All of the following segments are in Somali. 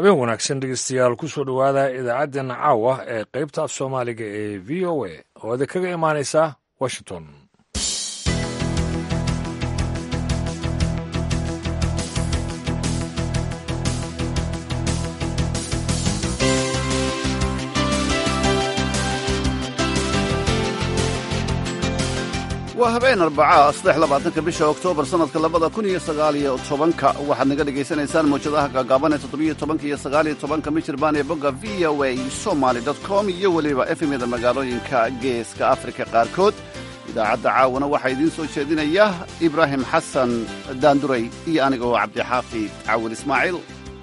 habeen wanaagsan dhegeystayaal ku soo dhowaada idaacaddeenna caawa ee qaybta af soomaaliga ee v o a oo idin kaga imaanaysa washington waa habeen arbacaa saddex labaatanka bisha oktoobar sannadka labada kun iyo sagaaliyo tobanka waxaad naga dhegaysanaysaan mawjadaha gaagaaban ee toddobiyo tobanka iyo sagaaliyo tobanka michirbaan ee bogga v o a somaly com iyo weliba efemyada magaalooyinka geeska afrika qaarkood idaacadda caawana waxaa idiin soo jeedinaya ibraahim xasan daanduray iyo aniga oo cabdixaafid cawil ismaaciil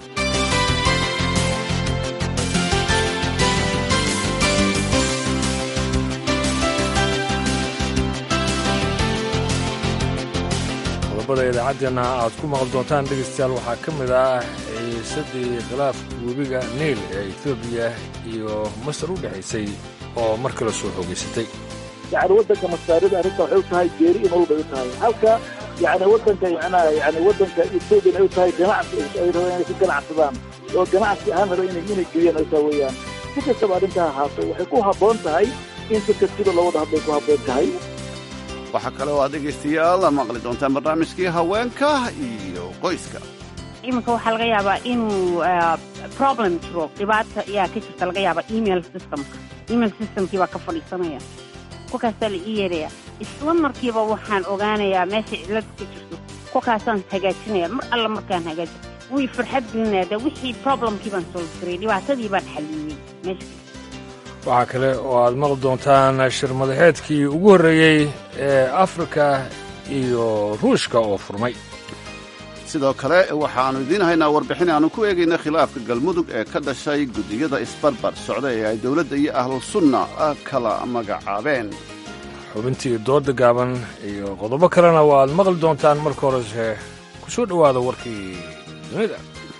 qodobada idaacaddeenna aad ku maqli doontaan dhegeystayaal waxaa ka mid ah xiisadii khilaafka webiga niil ee etoobiya iyo masar u dhexaysay oo mar kale soo xoogaysatay yani waddanka masaarida arrinta waxay u tahay geeri in walba u tahay halka yani waddanka macnaha yani waddanka etoobiyan ay u tahay ganacsi ay rabaan inay ku ganacsadaan oo ganacsi ahaan raba inay inay geliyaan ay taa weeyaan si kastaba arrintaa ahaato waxay ku habboon tahay in si kastiba loo wada hadlay ku habboon tahay waxaa kale oo aad dhegaystayaal maqli doontaan barnaamijkii haweenka iyo qoyska iminka waxaa laga yaabaa inuu problem jiro dhibaata ayaa ka jirta laga yaabaa email systemka email systemkii baa ka fadhiisanaya kolkaasaa la ii yeedhaya isla markiiba waxaan ogaanayaa meesha cillad ka jirto kolkaasaan hagaajinaya mar alla markaan hagaaji wii farxad gelinaya de wixii problemkii baan solve garay dhibaatadii baan xaliyey meesha waxaa kale oo aad maqli doontaan shir madaxeedkii ugu horreeyey ee afrika iyo ruushka oo furmay sidoo kale waxaannu idiin haynaa warbixin aannu ku eegayna khilaafka galmudug ee ka dhashay guddiyada isbarbar socda ee ay dowladda iyo ahlusunna kala magacaabeen xubintii dooda gaaban iyo qodobo kalena waa aad maqli doontaan marka horese ku soo dhowaada warkii dunida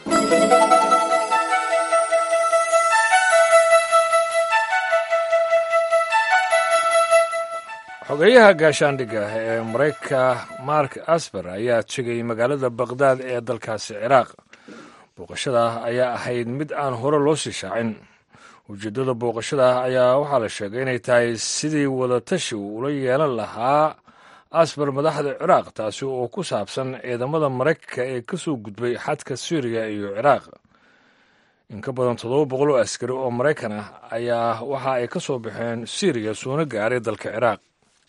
xogeeyaha gaashaandhigga ee maraykanka mark asber ayaa tegay magaalada bakhdad ee dalkaasi ciraaq booqashada ayaa ahayd mid aan hore loo sii shaacin ujeeddada booqashada ayaa waxaa la sheegay inay tahay sidii wadatashi uu ula yeelan lahaa asber madaxda ciraaq taasi oo ku saabsan ciidamada maraykanka ee ka soo gudbay xadka suuriya iyo ciraaq in ka badan toddoba boqol oo askari oo maraykan ah ayaa waxa ay ka soo baxeen suuriya soona gaaray dalka ciraaq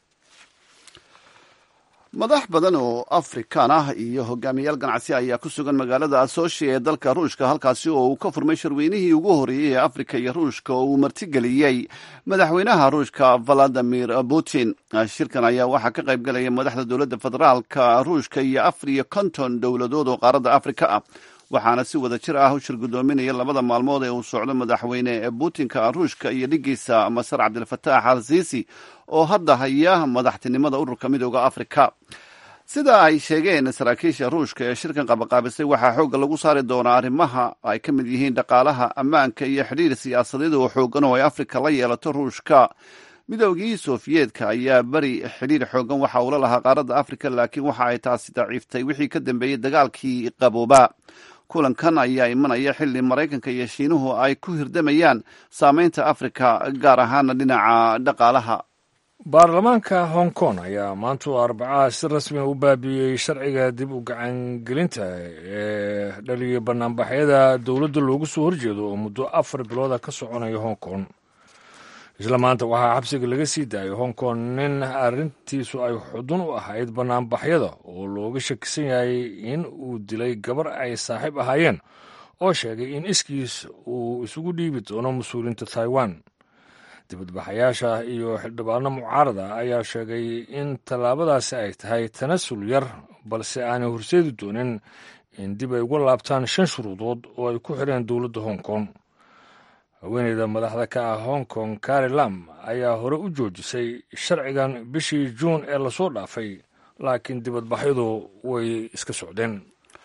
madax badan oo afrikaan ah iyo hogaamiyayaal ganacsi ayaa ku sugan magaalada asooshi ee dalka ruushka halkaasi oo uu ka furmay shirweynihii ugu horreeyey ee afrika iyo ruushka oo uu martigeliyey madaxweynaha ruushka valadimir putin shirkan ayaa waxaa ka qayb galaya madaxda dowladda federaalka ruushka iyo afar iyo konton dowladood oo qaaradda afrika ah waxaana si wada jir ah u shir guddoominaya labada maalmood ee uu socdo madaxweyne putinka ruushka iyo dhigiisa masar cabdilfataax al siisi oo hadda haya madaxtinimada ururka midooda afrika sida ay sheegeen saraakiisha ruushka ee shirkan qabaqaabisay waxaa xoogga lagu saari doonaa arrimaha ay ka mid yihiin dhaqaalaha ammaanka iyo xidhiir siyaasadeed oo xoogan oo ay afrika la yeelato ruushka midoogii sofiyeetka ayaa beri xidhiir xoogan waxa uula lahaa qaaradda afrika laakiin waxa ay taasi daciiftay wixii ka dambeeyey dagaalkii qabooba kulankan ayaa imanaya xilli maraykanka iyo shiinuhu ay ku hirdamayaan saameynta afrika gaar ahaana dhinaca dhaqaalaha baarlamaanka hong kong ayaa maanta oo arbacaha si rasmiga u baabiiyey sharciga dib u gacangelinta ee dhaliyay banaanbaxyada dowladda loogu soo horjeedo oo muddo afar bilooda ka soconaya hong kong isla maanta waxaa xabsiga laga sii daayay hong kong nin arrintiisu ay xudun u ahayd banaanbaxyada oo looga shakisan yahay in uu dilay gabar ay saaxiib ahaayeen oo sheegay in iskiis uu isugu dhiibi doono mas-uuliinta taiwan dibadbaxayaasha iyo xildhibaano mucaarada ayaa sheegay in tallaabadaasi ay tahay tanasul yar balse aanay horseedi doonin in dib ay uga laabtaan shan shuruudood oo ay ku xireen dowladda hong kong haweeneyda madaxda ka ah hong kong kari lam ayaa hore u joojisay sharcigan bishii juun ee lasoo dhaafay laakiin dibadbaxyadu way iska socdeen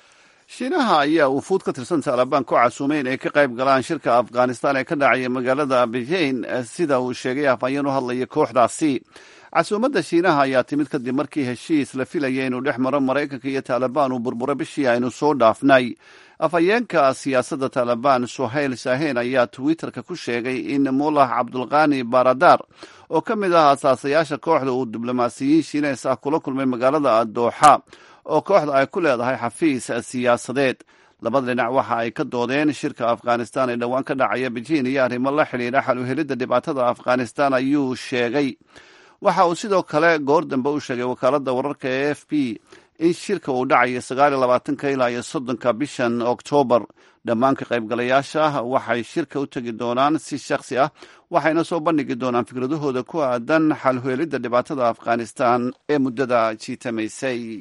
shiinaha ayaa wufuud ka tirsan taalibaan ku casuumay in ay ka qayb galaan shirka afghanistan ee ka dhacaya magaalada beijing sida uu sheegay afhayeen u hadlaya kooxdaasi casuumadda shiinaha ayaa timid kadib markii heshiis la filaya inuu dhex maro maraykanka iyo taalibaan uu burburo bishii aynu soo dhaafnay afhayeenka siyaasadda taalibaan suhayl shaheen ayaa twitterka ku sheegay in mullah cabdulqani baradar oo ka mid ah asaasayaasha kooxda uu diblomaasiyiin shiineys ah kula kulmay magaalada dooxa oo kooxda ay ku leedahay xafiis siyaasadeed labada dhinac waxa ay ka doodeen shirka afghanistan ee dhowaan ka dhacaya beijing iyo arrimo la xidhiidha xal u helidda dhibaatada afghanistan ayuu sheegay waxa uu sidoo kale goor dambe u sheegay wakaaladda wararka ee f b in shirka uu dhacayo sagaal iyo labaatanka ilaa iyo soddonka bishan oktoobar dhammaan ka qaybgalayaasha waxay shirka u tegi doonaan si shakhsi ah waxayna soo bandhigi doonaan fikradahooda ku aadan xalhuelidda dhibaatada afghanistan ee muddada jiitamaysay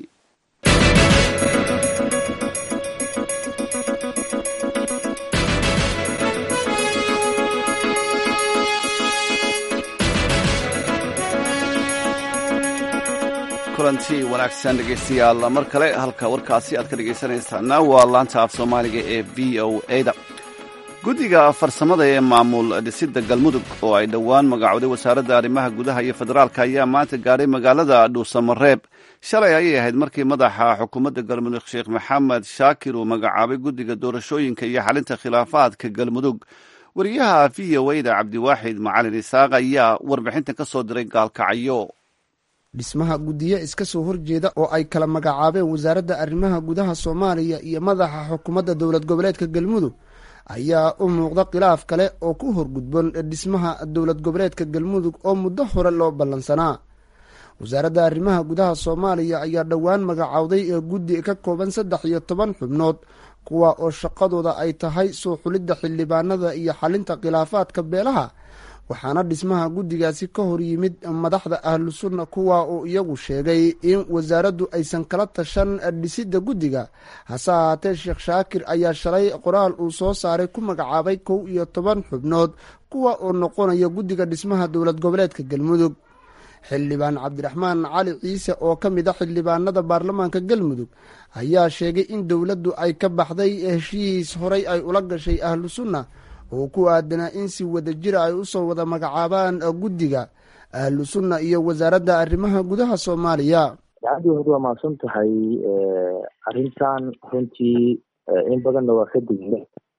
kulanti wanaagsan dhegeystayaal mar kale halka warkaasi aad ka dhegeysanaysaana waa laanta af soomaaliga ee v o a da guddiga farsamada ee maamul dhisidda galmudug oo ay dhowaan magacooday wasaaradda arrimaha gudaha iyo federaalka ayaa maanta gaadhay magaalada dhuusamareeb shalay ayay ahayd markii madaxa xukuumadda galmudug sheekh maxamed shaakir uu magacaabay guddiga doorashooyinka iyo xalinta khilaafaadka galmudug wariyaha v o a da cabdiwaaxid macalin isaaq ayaa warbixintan ka soo diray gaalkacyo dhismaha guddiyo iska soo horjeeda oo ay kala magacaabeen wasaaradda arrimaha gudaha soomaaliya iyo madaxa xukuumadda dowlad goboleedka galmudug ayaa u muuqda khilaaf kale oo ku horgudboon dhismaha dowlad goboleedka galmudug oo muddo hore loo ballansanaa wasaaradda arrimaha gudaha soomaaliya ayaa dhowaan magacowday ee guddi ka kooban saddex iyo toban xubnood kuwa oo shaqadooda ay tahay soo xulidda xildhibaanada iyo xalinta khilaafaadka beelaha waxaana dhismaha guddigaasi ka hor yimid madaxda ahlu sunna kuwa uu iyagu sheegay in wasaaraddu aysan kala tashan dhisidda guddiga hase ahaatee sheekh shaakir ayaa shalay qoraal uu soo saaray ku magacaabay kow iyo toban xubnood kuwa oo noqonaya guddiga dhismaha dowlad goboleedka galmudug xildhibaan cabdiraxmaan cali ciise oo ka mid a xildhibaanada baarlamaanka galmudug ayaa sheegay in dowladdu ay ka baxday heshiis horay ay ula gashay ahlu sunna oo ku aadanaa in si wada jira ay usoo wada magacaabaan guddiga ahlu sunna iyo wasaaradda arrimaha gudaha soomaaliya dacadii waa mahadsan tahay arrintan runtii in badanna waa ka digna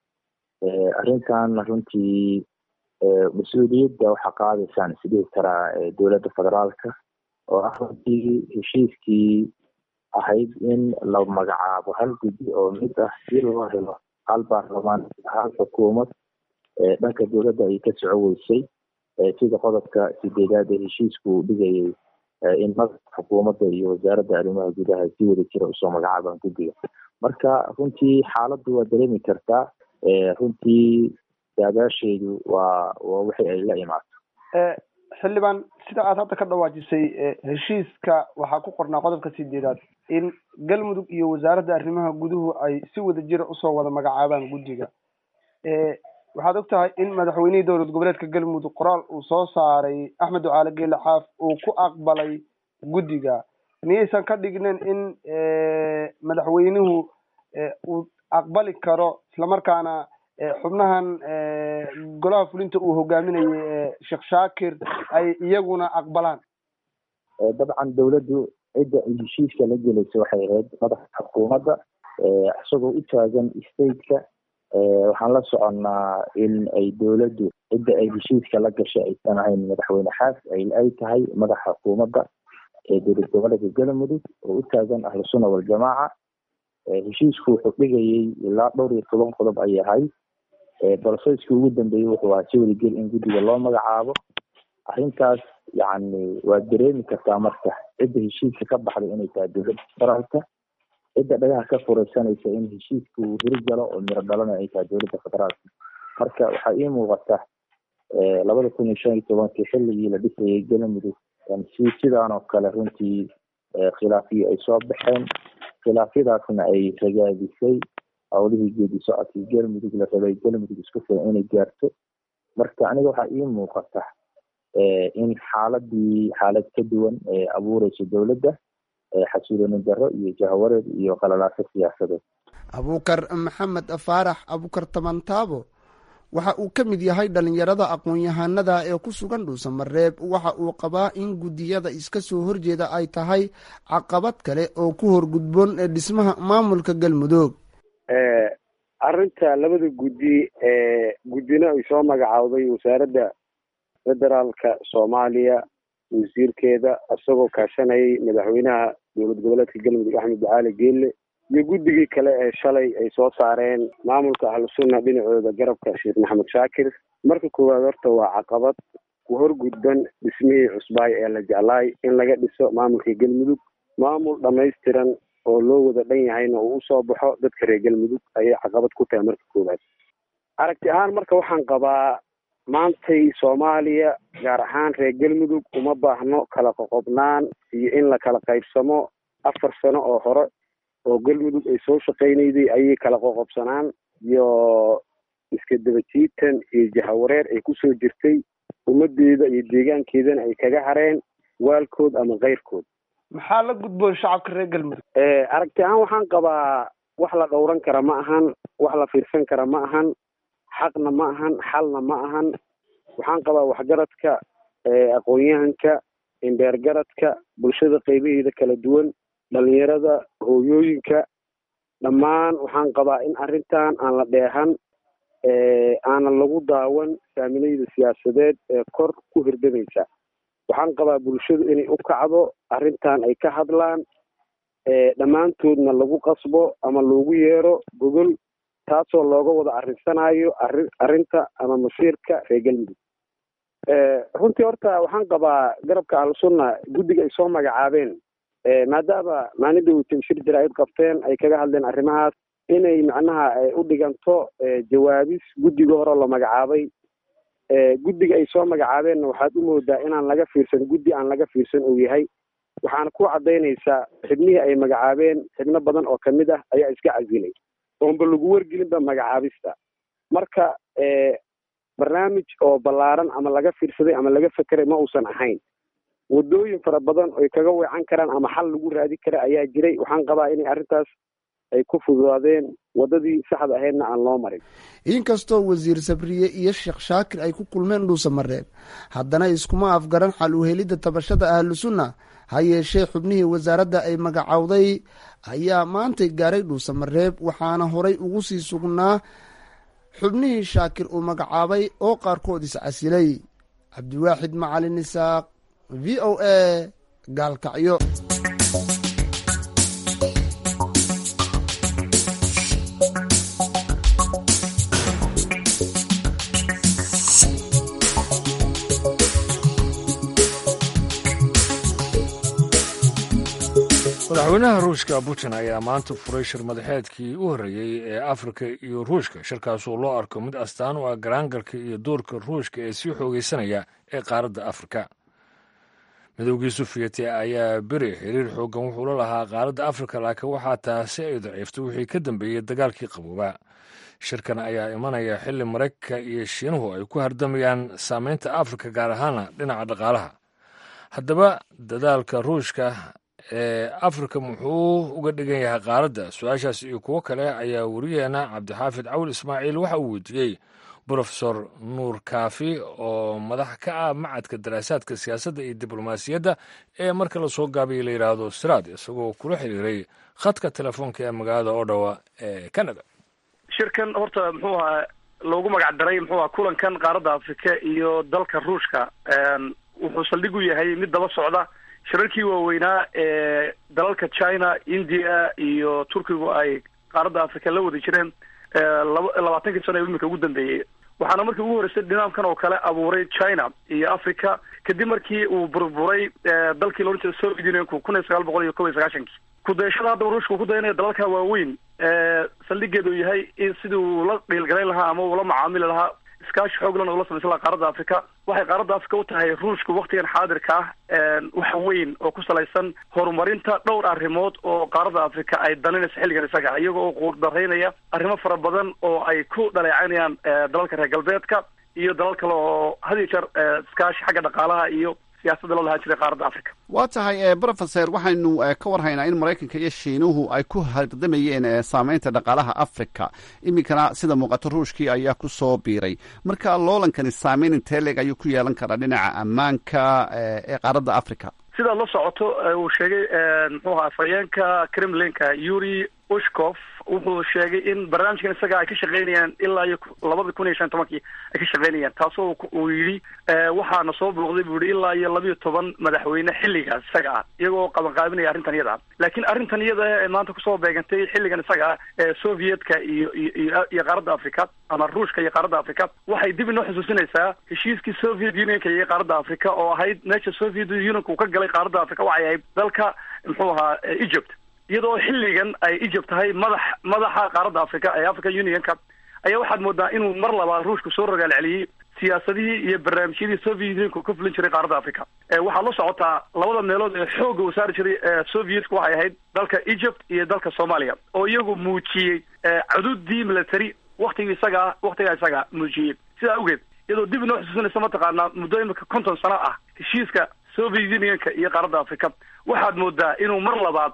arrintan runtii mas-uuliyadda waxaa qaadaysaan isdhihi karaa dowladda federaalka oo ah runtii heshiiskii ahayd in la magacaabo hal guddi oo mid ah si loo helo hal baarlamaan hal xukuumad dhanka dowladda ay ka soco weysay sida qodobka sideedaad ee heshiisku dhigayay in madaxa xukuumadda iyo wasaaradda arrimaha gudaha si wada jira usoo magacaabaan guddiga marka runtii xaaladdu waa dareemi kartaa runtii daadaasheedu waa waa wixii ay la imaato xildhibaan sida aad hadda ka dhawaajisay heshiiska waxaa ku qornaa qodobka sideedaad in galmudug iyo wasaaradda arrimaha guduhu ay si wada jira usoo wada magacaabaan guddiga waxaad og tahay in madaxweynihii dowlad goboleedka galmudug qoraal uu soo saaray axmed ducaale geele xaaf uu ku aqbalay guddiga miyaysan ka dhignin in madaxweynuhu uu aqbali karo islamarkaana xubnahan golaha fulinta uu hogaaminayay sheekh shaakir ay iyaguna aqbalaan dabcan dowladdu cidda ay heshiiska la gelaysa waxay ahayd madaxa xukuumadda isagoo u taagan stateka waxaan la soconnaa in ay dowladdu cidda ay heshiiska la gashay aysan ahayn madaxweyne xaas ay tahay madaxa xukuumadda ee dowlad goboleedka galmudug oo u taagan ahlu sunna waljamaaca heshiisku wuxuu dhigayay ilaa dhowr iyo toban qodob ay ahayd broseskii ugu dambeeyey wuxuu ahaa si wadagel in guddiga loo magacaabo arrintaas yacni waad dareemi kartaa marka cidda heshiiska ka baxday inay tahay dowladda federaalka cidda dhagaha ka furaysanaysa in heshiiska uu hirgalo oo miro dhalana ay tahay dowladda federaalka marka waxaa ii muuqata labada kun iyo shan iyo tobankii xilligii la dhisayay galmudug si sidaan oo kale runtii khilaafiyo ay soo baxeen khilaafyadaasna ay ragaadisay howlihii geedi socodkii galmudug la rabay galmudug isku filan inay gaarto marka aniga waxaa ii muuqata in xaaladii xaalad ka duwan ee abuureysa dowladda xasuuloonin darro iyo jahawareed iyo qalalaaso siyaasadeed abuukar maxamed faarax abuukar tamantaabo waxa uu ka mid yahay dhallinyarada aqoon-yahanada ee ku sugan dhuusamareeb waxa uu qabaa in guddiyada iska soo horjeeda ay tahay caqabad kale oo ku horgudboon dhismaha maamulka galmudug arrinta labada guddi ee guddina ay soo magacaawday wasaaradda federaalka soomaaliya wasiirkeeda isagoo kaashanayay madaxweynaha dowlad goboleedka galmudug axmed ducaali geelle iyo guddigii kale ee shalay ay soo saareen maamulka ahlusunna dhinacooda garabka sheekh maxamed shaakir marka koowaad horta waa caqabad ku horgudban dhismihii cusbaay ee la jeclaay in laga dhiso maamulka galmudug maamul dhammaystiran oo loo wada dhan yahayna uu usoo baxo dadka reer galmudug ayay caqabad ku tahay marka koowaad aragti ahaan marka waxaan qabaa maantay soomaaliya gaar ahaan reer galmudug uma baahno kala qoqobnaan iyo in la kala qaybsamo afar sano oo hore oo galmudug ay soo shaqaynayday ayay kala qoqobsanaan iyo iska daba jiitan iyo jahawareer ay kusoo jirtay ummadeeda iyo deegaankeedana ay kaga hareen waalkood ama keyrkood maxaa la gudboon shacabka reer galmudug aragti ahaan waxaan qabaa wax la dhowran kara ma ahan wax la fiirsan kara ma ahan xaqna ma ahan xalna ma ahan waxaan qabaa waxgaradka aqoon-yahanka indheergaradka bulshada qeybaheeda kala duwan dhalinyarada hooyooyinka dhammaan waxaan qabaa in arrintan aan la dheehan aanan lagu daawan saaminayda siyaasadeed ee kor ku hirdamaysa waxaan qabaa bulshadu inay u kacdo arrintan ay ka hadlaan dhammaantoodna lagu qasbo ama loogu yeero gogol taasoo looga wada arrinsanaayo arrin arrinta ama masiirka reer galmudug runtii horta waxaan qabaa garabka ahlusunna guddiga ay soo magacaabeen maadaama maalinda weytay shir jaraa'id qabteen ay kaga hadleen arrimahaas inay macnaha u dhiganto jawaabis guddiga hore la magacaabay guddiga ay soo magacaabeenna waxaad u moodaa inaan laga fiirsan guddi aan laga fiirsan uu yahay waxaana ku caddaynaysaa xibnihii ay magacaabeen xibno badan oo kamid ah ayaa iska casilay oonba lagu wargelinba magacaabista marka barnaamij oo ballaaran ama laga fiirsaday ama laga fekeray ma uusan ahayn waddooyin fara badan oy kaga weecan karaan ama xal lagu raadi kara ayaa jiray waxaan qabaa inay arrintaas ay ku fududaadeen waddadii saxda ahaydna aan loo marin inkastoo wasiir sabriye iyo sheekh shaakir ay ku kulmeen dhuusamareeb haddana iskuma afgaran xal u helidda tabashada ahlusunna ha yeeshee xubnihii wasaaradda ay magacowday ayaa maantay gaaray dhuusamareeb waxaana horay ugu sii sugnaa xubnihii shaakir uu magacaabay oo qaarkood iscasilay cabdiwaaxid macalin isaaq v o a gaalkacyo madaxweynaha ruushka putin ayaa maanta furay shir madaxeedkii u horreeyey ee afrika iyo ruushka shirkaasoo loo arko mid astaan u ah garaangalka iyo doorka ruushka ee sii xoogaysanaya ee qaaradda afrika midowgii sufiyati ayaa beri xiriir xooggan wuxuu la lahaa qaaradda afrika laakiin waxaa taasi ay daciiftay wixii ka dambeeyey dagaalkii qaboobaa shirkan ayaa imanaya xilli maraykanka iyo shiinuhu ay ku hardamayaan saameynta afrika gaar ahaana dhinaca dhaqaalaha haddaba dadaalka ruushka ee afrika muxuu uga dhigan yahay qaaradda su-aashaas iyo kuwo kale ayaa wariyeena cabdixaafid cawil ismaaciil waxa uu weydiiyey brofesor nuur kaafi oo madax ka ah macadka daraasaadka siyaasadda iyo diblomaasiyadda ee marka lasoo gaabaya la yidhaahdo siraad isagoo kula xiriiray khadka telefoonka ee magaalada odhawa ee canada shirkan horta muxuu ahaa loogu magac daray muxuu aha kulankan qaaradda afrika iyo dalka ruushka wuxuu saldhig u yahay mid daba socda shirarkii waaweynaa ee dalalka china india iyo turkigu ay qaaradda africa la wada jireen laba labaatankii sano ee imika ugu dambeeyey waxaana markii ugu horreysay nidaamkan oo kale abuuray china iyo africa kadib markii uu burburay dalkii la odhan jiray soviet unionku kun iyo sagaal boqol iyo kob iyo sagaashankii kudayashada haddaba ruushka uu ku dayanaya dalalka waaweyn saldhigeedu yahay in sidii uu la dhiilgalayn lahaa ama uu la macaamili lahaa iskaashi xooglan oo la samaysan laha qaaradda africa waxay qaaradda africa u tahay ruushku waktigan xaadirka ah wax weyn oo ku salaysan horumarinta dhowr arrimood oo qaaradda africa ay daninayso xilligan isaga iyaga oo quurdaraynaya arrimo fara badan oo ay ku dhaleecanayaan dalalka reer galbeedka iyo dalal kale oo had iyo jeer iskaashi xagga dhaqaalaha iyo siyaasadda loo lahaan jiray qaaradda africa waa tahay brofeser waxaynu ka warhaynaa in maraykanka iyo shiinuhu ay ku hardamayeen saameynta dhaqaalaha africa iminkana sida muuqato ruushkii ayaa ku soo biiray marka loolankani saameyn intee leeg ayuu ku yeelan karaa dhinaca ammaanka ee qaaradda africa sidaad la socoto uu sheegay muxuu ahaa afhayeenka kremlinka yuri ushkof wuxuu sheegay in barnaamijkan isaga ay ka shaqeynayaan ilaa iyo labada kun iyo shan tobankii ay ka shaqeynayaan taasoo uu yidhi waxaana soo booqday buu yihi ilaa iyo labiyo toban madaxweyne xilligaas isaga ah iyagoo qabanqaabinaya arrintan iyada ah laakiin arrintan iyada ee maanta kusoo beegantay xilligan isaga ah ee sovietka iyo iyo iyo qaaradda africa ama ruushka iyo qaaradda africa waxay dib inoo xusuusinaysaa heshiiskii soviet unionka iyo qaaradda africa oo ahayd meesha soviet unionka uu ka galay qaaradda africa waxay ahayd dalka muxuu ahaa egypt iyadoo xilligan ay egypt tahay madax madaxa qaaradda africa ee african unionka ayaa waxaad moodaa inuu mar labaad ruushku soo rogaal celiyey siyaasadihii iyo barnaamijyadii soviet unionka ka fulin jiray qaaradda africa waxaad la socotaa labada meelood ee xoogga uu saari jiray sovietka waxay ahayd dalka egypt iyo dalka soomaaliya oo iyagu muujiyey cududii military waktigii isagaa waktigaa isagaa muujiyey sidaa awgeed iyadoo dib inoo xusuusinaysa mataqaanaa muddo imika konton sano ah heshiiska soviet unionka iyo qaaradda africa waxaad moodaa inuu mar labaad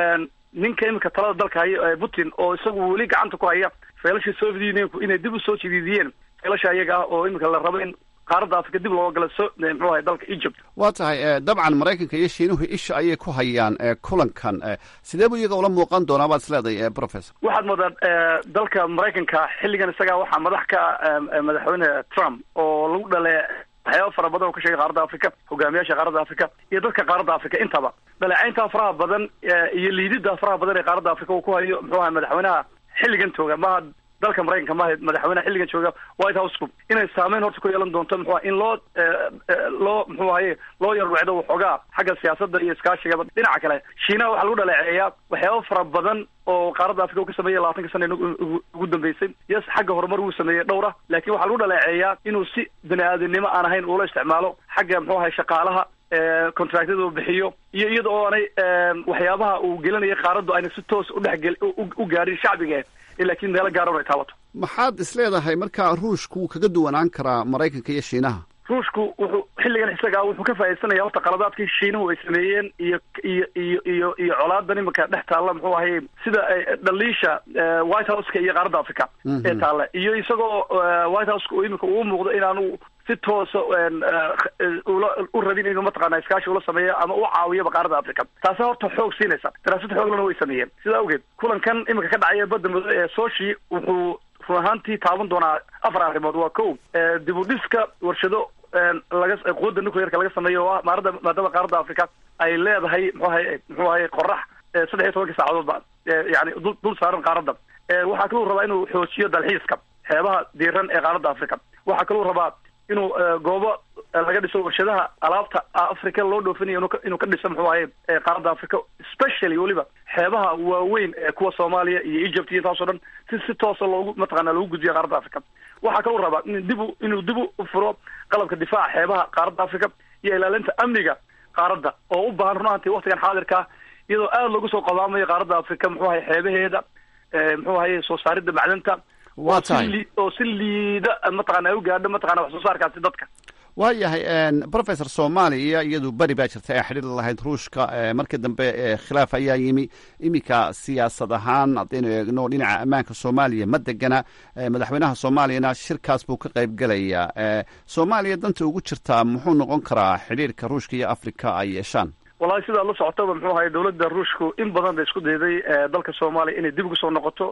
ninka imika talada dalka haya putin oo isagu weli gacanta ku haya feelashii soviet unionku inay dib usoo jidiidiyeen feelasha iyaga ah oo imika la rabo in qaaradda africa dib looga gala so muxuu ahay dalka egypt waa tahay dabcan maraykanka iyo shiinuhu isha ayay ku hayaan kulankan sidee buu iyaga ula muuqan doonaa baad is leedahay professor waxaad moodaa dalka maraykanka xilligan isaga waxaa madax ka madaxweyne trump oo lagu dhale waxyaaba fara badan oo ka sheegay qaaradda africa hogaamiyaasha qaaradda africa iyo dadka qaaradda africa intaba dhaleecaynta faraha badan iyo liidida faraha badan ee qaaradda africa uu ku hayo muxuu ahay madaxweynaha xilligan tooga maha dalka maraykanka maaha madaxweynaha xilligan jooga white housku inay saameyn horta ku yeelan doonto muxua in loo loo muxuu ahaye loo yarwecdo waxoogaa xagga siyaasadda iyo iskaashigaba dhinaca kale shiinaha waxaa lagu dhaleeceeyaa waxyaaba fara badan oo qaaradda africa uu ka sameeyey labaatanka sana ugu dambeysay yes xagga horumar wuu sameeyey dhowra laakiin waxaa lagu dhaleeceeyaa inuu si bani aadamnimo aan ahayn uula isticmaalo xagga muxuu ahay shaqaalaha contractyada uu bixiyo iyo iyada oo aanay waxyaabaha uu gelinaya qaaraddu ayna si toos udhexgel u gaadhin shacbiga laakiin meelo gaaran ay taabato maxaad is leedahay marka ruushku wuu kaga duwanaan karaa maraykanka iyo shiinaha ruushku wuxuu xilligan isaga wuxuu ka faaidsanaya horta qaladaadkii shiinuhu ay sameeyeen iyo iyo iyo iyo iyo colaadan imika dhex taalla muxuu ahay sida dhaliisha white houseka iyo qaaradda africa ee taalla iyo isagoo white houseka uu imika uu muuqdo inaanu si toosa ula u rabin inuu mataqaana iskaashi ula sameeyo ama u caawiyaba qaaradda africa taasi horta xoog siinaysa daraasad xooglana way sameeyeen sidaa awgeed kulankan imika ka dhacaya badda muddo ee soshi wuxuu run ahaantii taaban doonaa afar arrimood waa ko dib u dhiska warshado laga quwadda nuclearka laga sameeyo oo ah maarada maadaama qaaradda africa ay leedahay muxuu ahay muxuu ahay qorax saddex iyo tobankii saacadoodba yani dul dul saaran qaaradda waxaa kaluu rabaa inuu xoojiyo dalxiiska xeebaha diiran ee qaaradda africa waxaa kaluu rabaa inuu goobo laga dhiso warshadaha alaabta africa loo dhoofinayo inuu ka dhiso muxuu ahay qaaradda africa specially weliba xeebaha waaweyn ee kuwa soomaaliya iyo egypt iyo taasoo dhan si si toosa loogu mataqaana loogu gudbiyo qaaradda africa waxaa kaluu rabaa in dib inuu dib u furo qalabka difaaca xeebaha qaaradda africa iyo ilaalinta amniga qaaradda oo u baahan run ahantii waktigan xaadirka iyadoo aada loogu soo qabaamayo qaaradda africa muxuu ahay xeebaheeda muxuu ahaye soo saaridda macdanta waa tahay oo si liida mataqana ay u gaadho mataqana wax soo saarkaasi dadka waa yahay professor soomaaliya iyadu beri baa jirta ee xidhiir lahayd ruushka markii dambe khilaaf ayaa yimi iminka siyaasad ahaan haddaynu eegno dhinaca ammaanka soomaaliya ma degana madaxweynaha soomaaliyana shirkaas buu ka qayb gelayaa soomaaliya danta ugu jirtaa muxuu noqon karaa xidhiirka ruushka iyo africa ay yeeshaan wallahi sidaa la socotaba muxuu ahay dawladda ruushku in badan bay isku dayday dalka soomaaliya inay dib ugu soo noqoto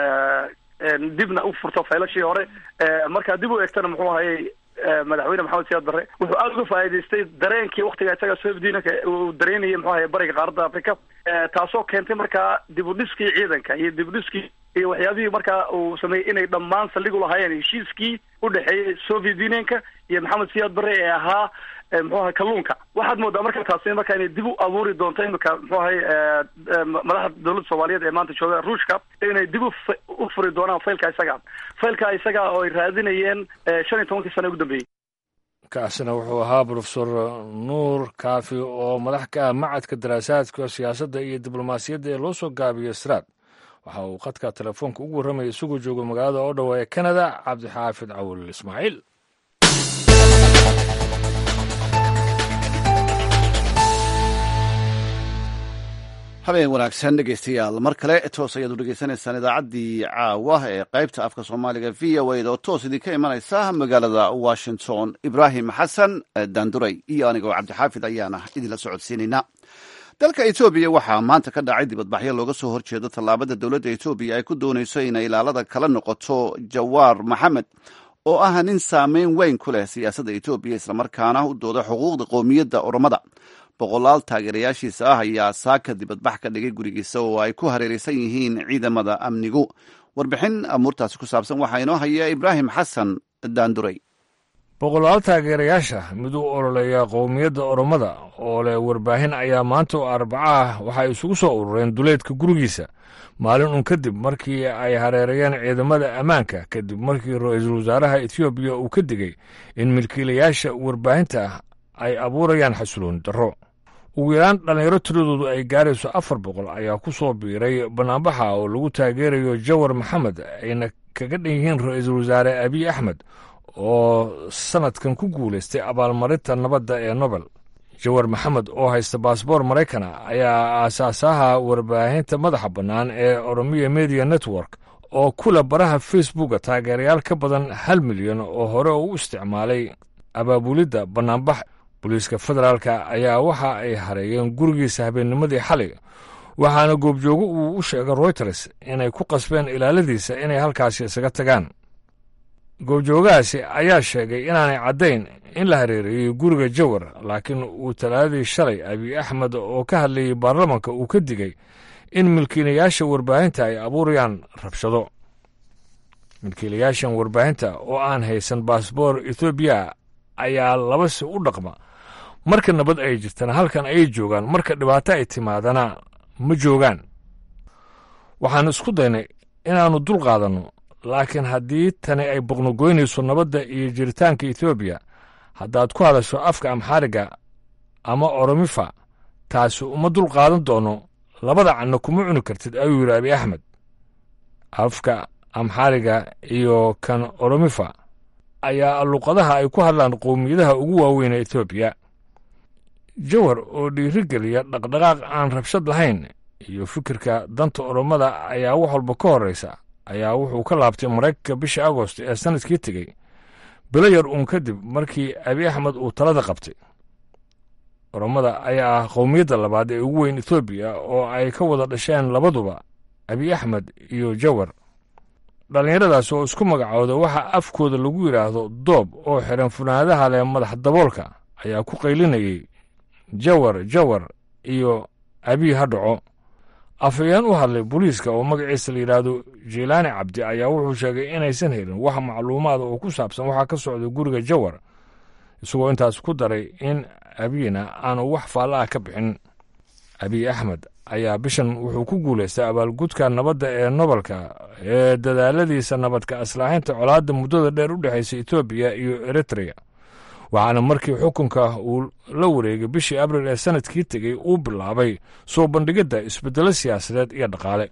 dibna u furto faylashii hore markaa dib u eegtana muxuu ahayey madaxweyne maxamed siyaad barre wuxuu aada uga faa'idaystay dareenkii waktiga isaga soobdiinanka uu dareynayay muxuu ahay bariga qaaradda africa taasoo keentay markaa dib u dhiskii ciidanka iyo dib u dhiskii iyo waxyaabihii markaa uu sameeyey inay dhammaan saldhig u lahaayeen heshiiskii udhexeeyey soviet unionka iyo maxamed siyaad barre ee ahaa muxuu ahay kalluunka waxaad moodaa marka taasi marka inay dib u abuuri doonto imika muxuu ahay madaxda dowladda soomaaliyeed ee maanta jooga ruushka inay dib u furi doonaan faylka isaga faylka isaga oo ay raadinayeen shan iyo tobankii sana ugu dambeeyey kaasina wuxuu ahaa profesor nuur kaafi oo madax ka ah macadka daraasaadka siyaasadda iyo diblomaasiyadda ee loo soo gaabiyo sraad waxa uu khadka telefoonka ugu warramaya isagoo jooga magaalada oo dhowa ee canada cabdixaafid cawil ismaaciil habeen wanaagsan dhegeystayaal mar kale toos ayaad u dhegeysanaysaan idaacaddii caawa ee qaybta afka soomaaliga v o a da oo toos idinka imanaysa magaalada washington ibraahim xasan daanduray iyo anigoo cabdixaafid ayaana idinla socodsiinayna dalka etoobiya waxaa maanta ka dhacay dibadbaxyo looga soo horjeedo tallaabada dowladda etoobiya ay ku doonayso inay ilaalada kala noqoto jawaar maxamed oo ah nin saameyn weyn ku leh siyaasadda etoobiya islamarkaana u dooda xuquuqda qowmiyadda oromada boqolaal taageerayaashiisa ah ayaa saaka dibadbax ka dhigay gurigiisa oo ay ku hareeraysan yihiin ciidamada amnigu warbixin amuurtaasi ku saabsan waxaa inoo haya ibraahim xasan daanduray boqolaal taageerayaasha mid u ololeeya qowmiyadda oromada oo leh warbaahin ayaa maanta oo arbaca ah waxay isugu soo urureen duleedka gurigiisa maalin un kadib markii ay hareerayeen ciidamada ammaanka kadib markii ra-iisul wasaaraha etoobiya uu ka digay in milkiilayaasha warbaahinta ay abuurayaan xasilooni darro ugu yaraan dhallinyaro tiradoodu ay gaarayso afar boqol ayaa ku soo biiray bannaanbaxa oo lagu taageerayo jawar maxamed ayna kaga dhan yihiin ra-iisul wasaare abiy axmed oo sannadkan ku guulaystay abaalmarinta nabadda ee nobel jawar maxamed oo haysta baasboor maraykana ayaa aasaasaha warbaahinta madaxa bannaan ee oromiya media network oo kula baraha facebooka taageerayaal ka badan hal milyan oo hore u isticmaalay abaabulidda bannaanbax booliiska federaalka ayaa waxa ay hareeyeen gurigiisa habeennimadii xalay waxaana goobjoogo uu u sheegay royters inay ku qasbeen ilaaladiisa inay halkaasi isaga tagaan goobjoogahaasi ayaa sheegay inaanay caddayn in la hareereeyey guriga jawar laakiin uu talaadadii shalay abiy axmed oo ka hadlayey baarlamanka uu ka digay in milkiilayaasha warbaahinta ay abuurayaan rabshado milkiilayaashan warbaahinta oo aan haysan baasboor ethoobiya ayaa labasi u dhaqma marka nabad ay jirtana halkan ayay joogaan marka dhibaato ay timaadana ma joogaan waxaan isku daynay inaannu dul qaadanno laakiin haddii tani ay boqnogoynayso nabadda iyo jiritaanka etoobiya haddaad ku hadasho afka amxaariga ama oromifa taasi uma dul qaadan doono labada canna kuma cuni kartid ayuu yidhi abiy axmed afka amxaariga iyo kan oromifa ayaa luqadaha ay ku hadlaan qowmiyadaha ugu waaweyn ee etoobiya jawar oo dhiirigeliya dhaqdhaqaaq aan rabshad lahayn iyo fikirka danta oromada ayaa wax walba ka horraysa ayaa wuxuu ka laabtay maraykanka bisha agost ee sannadkii tegey bilo yar uun kadib markii abiy axmed uu talada qabtay oromada ayaa ah qowmiyadda labaad ee ugu weyn etoobiya oo ay ka wada dhasheen labaduba abiy axmed iyo jawar dhallinyaradaas oo isku magacooda waxaa afkooda lagu yidhaahdo doob oo xiran funaanadaha leh madax daboolka ayaa ku qaylinayay jawar jawar iyo abiy ha dhaco afhayeen u hadlay booliiska oo magaciisa la yidhaahdo jilaani cabdi ayaa wuxuu sheegay inaysan helin wax macluumaada oo ku saabsan waxaa ka socda guriga jawar isagoo intaas ku daray in abiyna aanu wax faalla ah ka bixin abiy axmed ayaa bishan wuxuu ku guulaystay abaalgudka nabadda ee nobalka ee dadaaladiisa nabadka aslaaxinta colaadda muddada dheer u dhexaysa etoobiya iyo eritrea waxaana markii xukunka uu la wareegay bishii abril ee sanadkii tegey uu bilaabay soo bandhigidda isbeddelo siyaasadeed iyo dhaqaale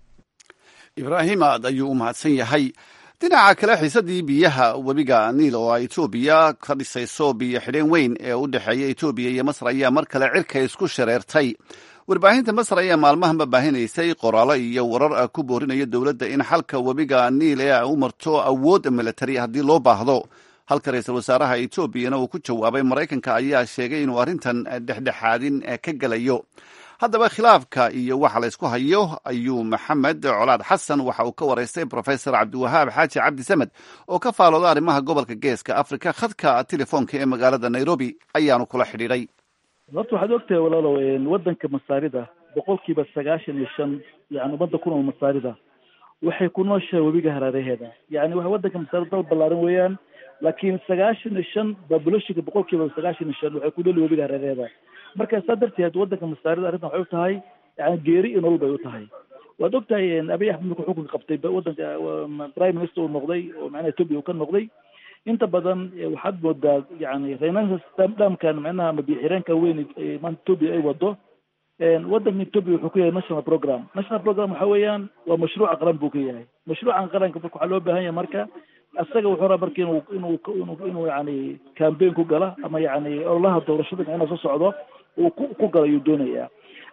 ibraahim aad ayuu u mahadsan yahay dhinaca kale xiisadii biyaha webiga niil oo ay etoobiya ka dhisayso biyo xidheen weyn ee u dhexeeya etoobiya iyo masar ayaa mar kale cirka isku shareertay warbaahinta masar ayaa maalmahanba baahinaysay qoraallo iyo warar ku boorinaya dowladda in xalka webiga niil ee u marto awood militari haddii loo baahdo halka ra-iisul wasaaraha etoobiyana uu ku jawaabay maraykanka ayaa sheegay inuu arrintan dhexdhexaadin ka gelayo haddaba khilaafka iyo waxa la ysku hayo ayuu maxamed colaad xasan waxa uu ka waraystay profesor cabdiwahaab xaaji cabdi samed oo ka faalooda arrimaha gobolka geeska afrika khadka telefoonka ee magaalada nairobi ayaanu kula xidhiidhay horta waxaad ogtahay walaalow waddanka masaarida boqolkiiba sagaashan iyo shan yani ummadda ku nool masaarida waxay ku nooshahay webiga haraaraheeda yani wa waddanka masaarida dal ballaaran weeyaan laakiin sagaashan iyo shan babulashinka boqolkiiba sagaashan iyo shan waxay ku nool webiga haraaraheeda marka saa darteed waddanka masaarida arrintan waxay u tahay yani geeri iyo nolol bay u tahay waad ogtahay abiy axmed markuu xukunka qabtay waddanka prime minister uu noqday oo macnaha etoobiya uu ka noqday inta badan waxaad moodaa yani reynanka dhamkan macnaha ama biixireenka weyn maanta etoobiya ay wado waddanka etoobiya wuxuu ku yahay national program national program waxa weeyaan waa mashruuca qaran buu ka yahay mashruucan qaranka marka waxaa loo baahan yahay marka isaga wuxuu rabaa marka inuu inuu inuu inuu yani campaign ku gala ama yani ololaha doorashada macnaha soo socdo uu ku ku gala ayuu doonayaa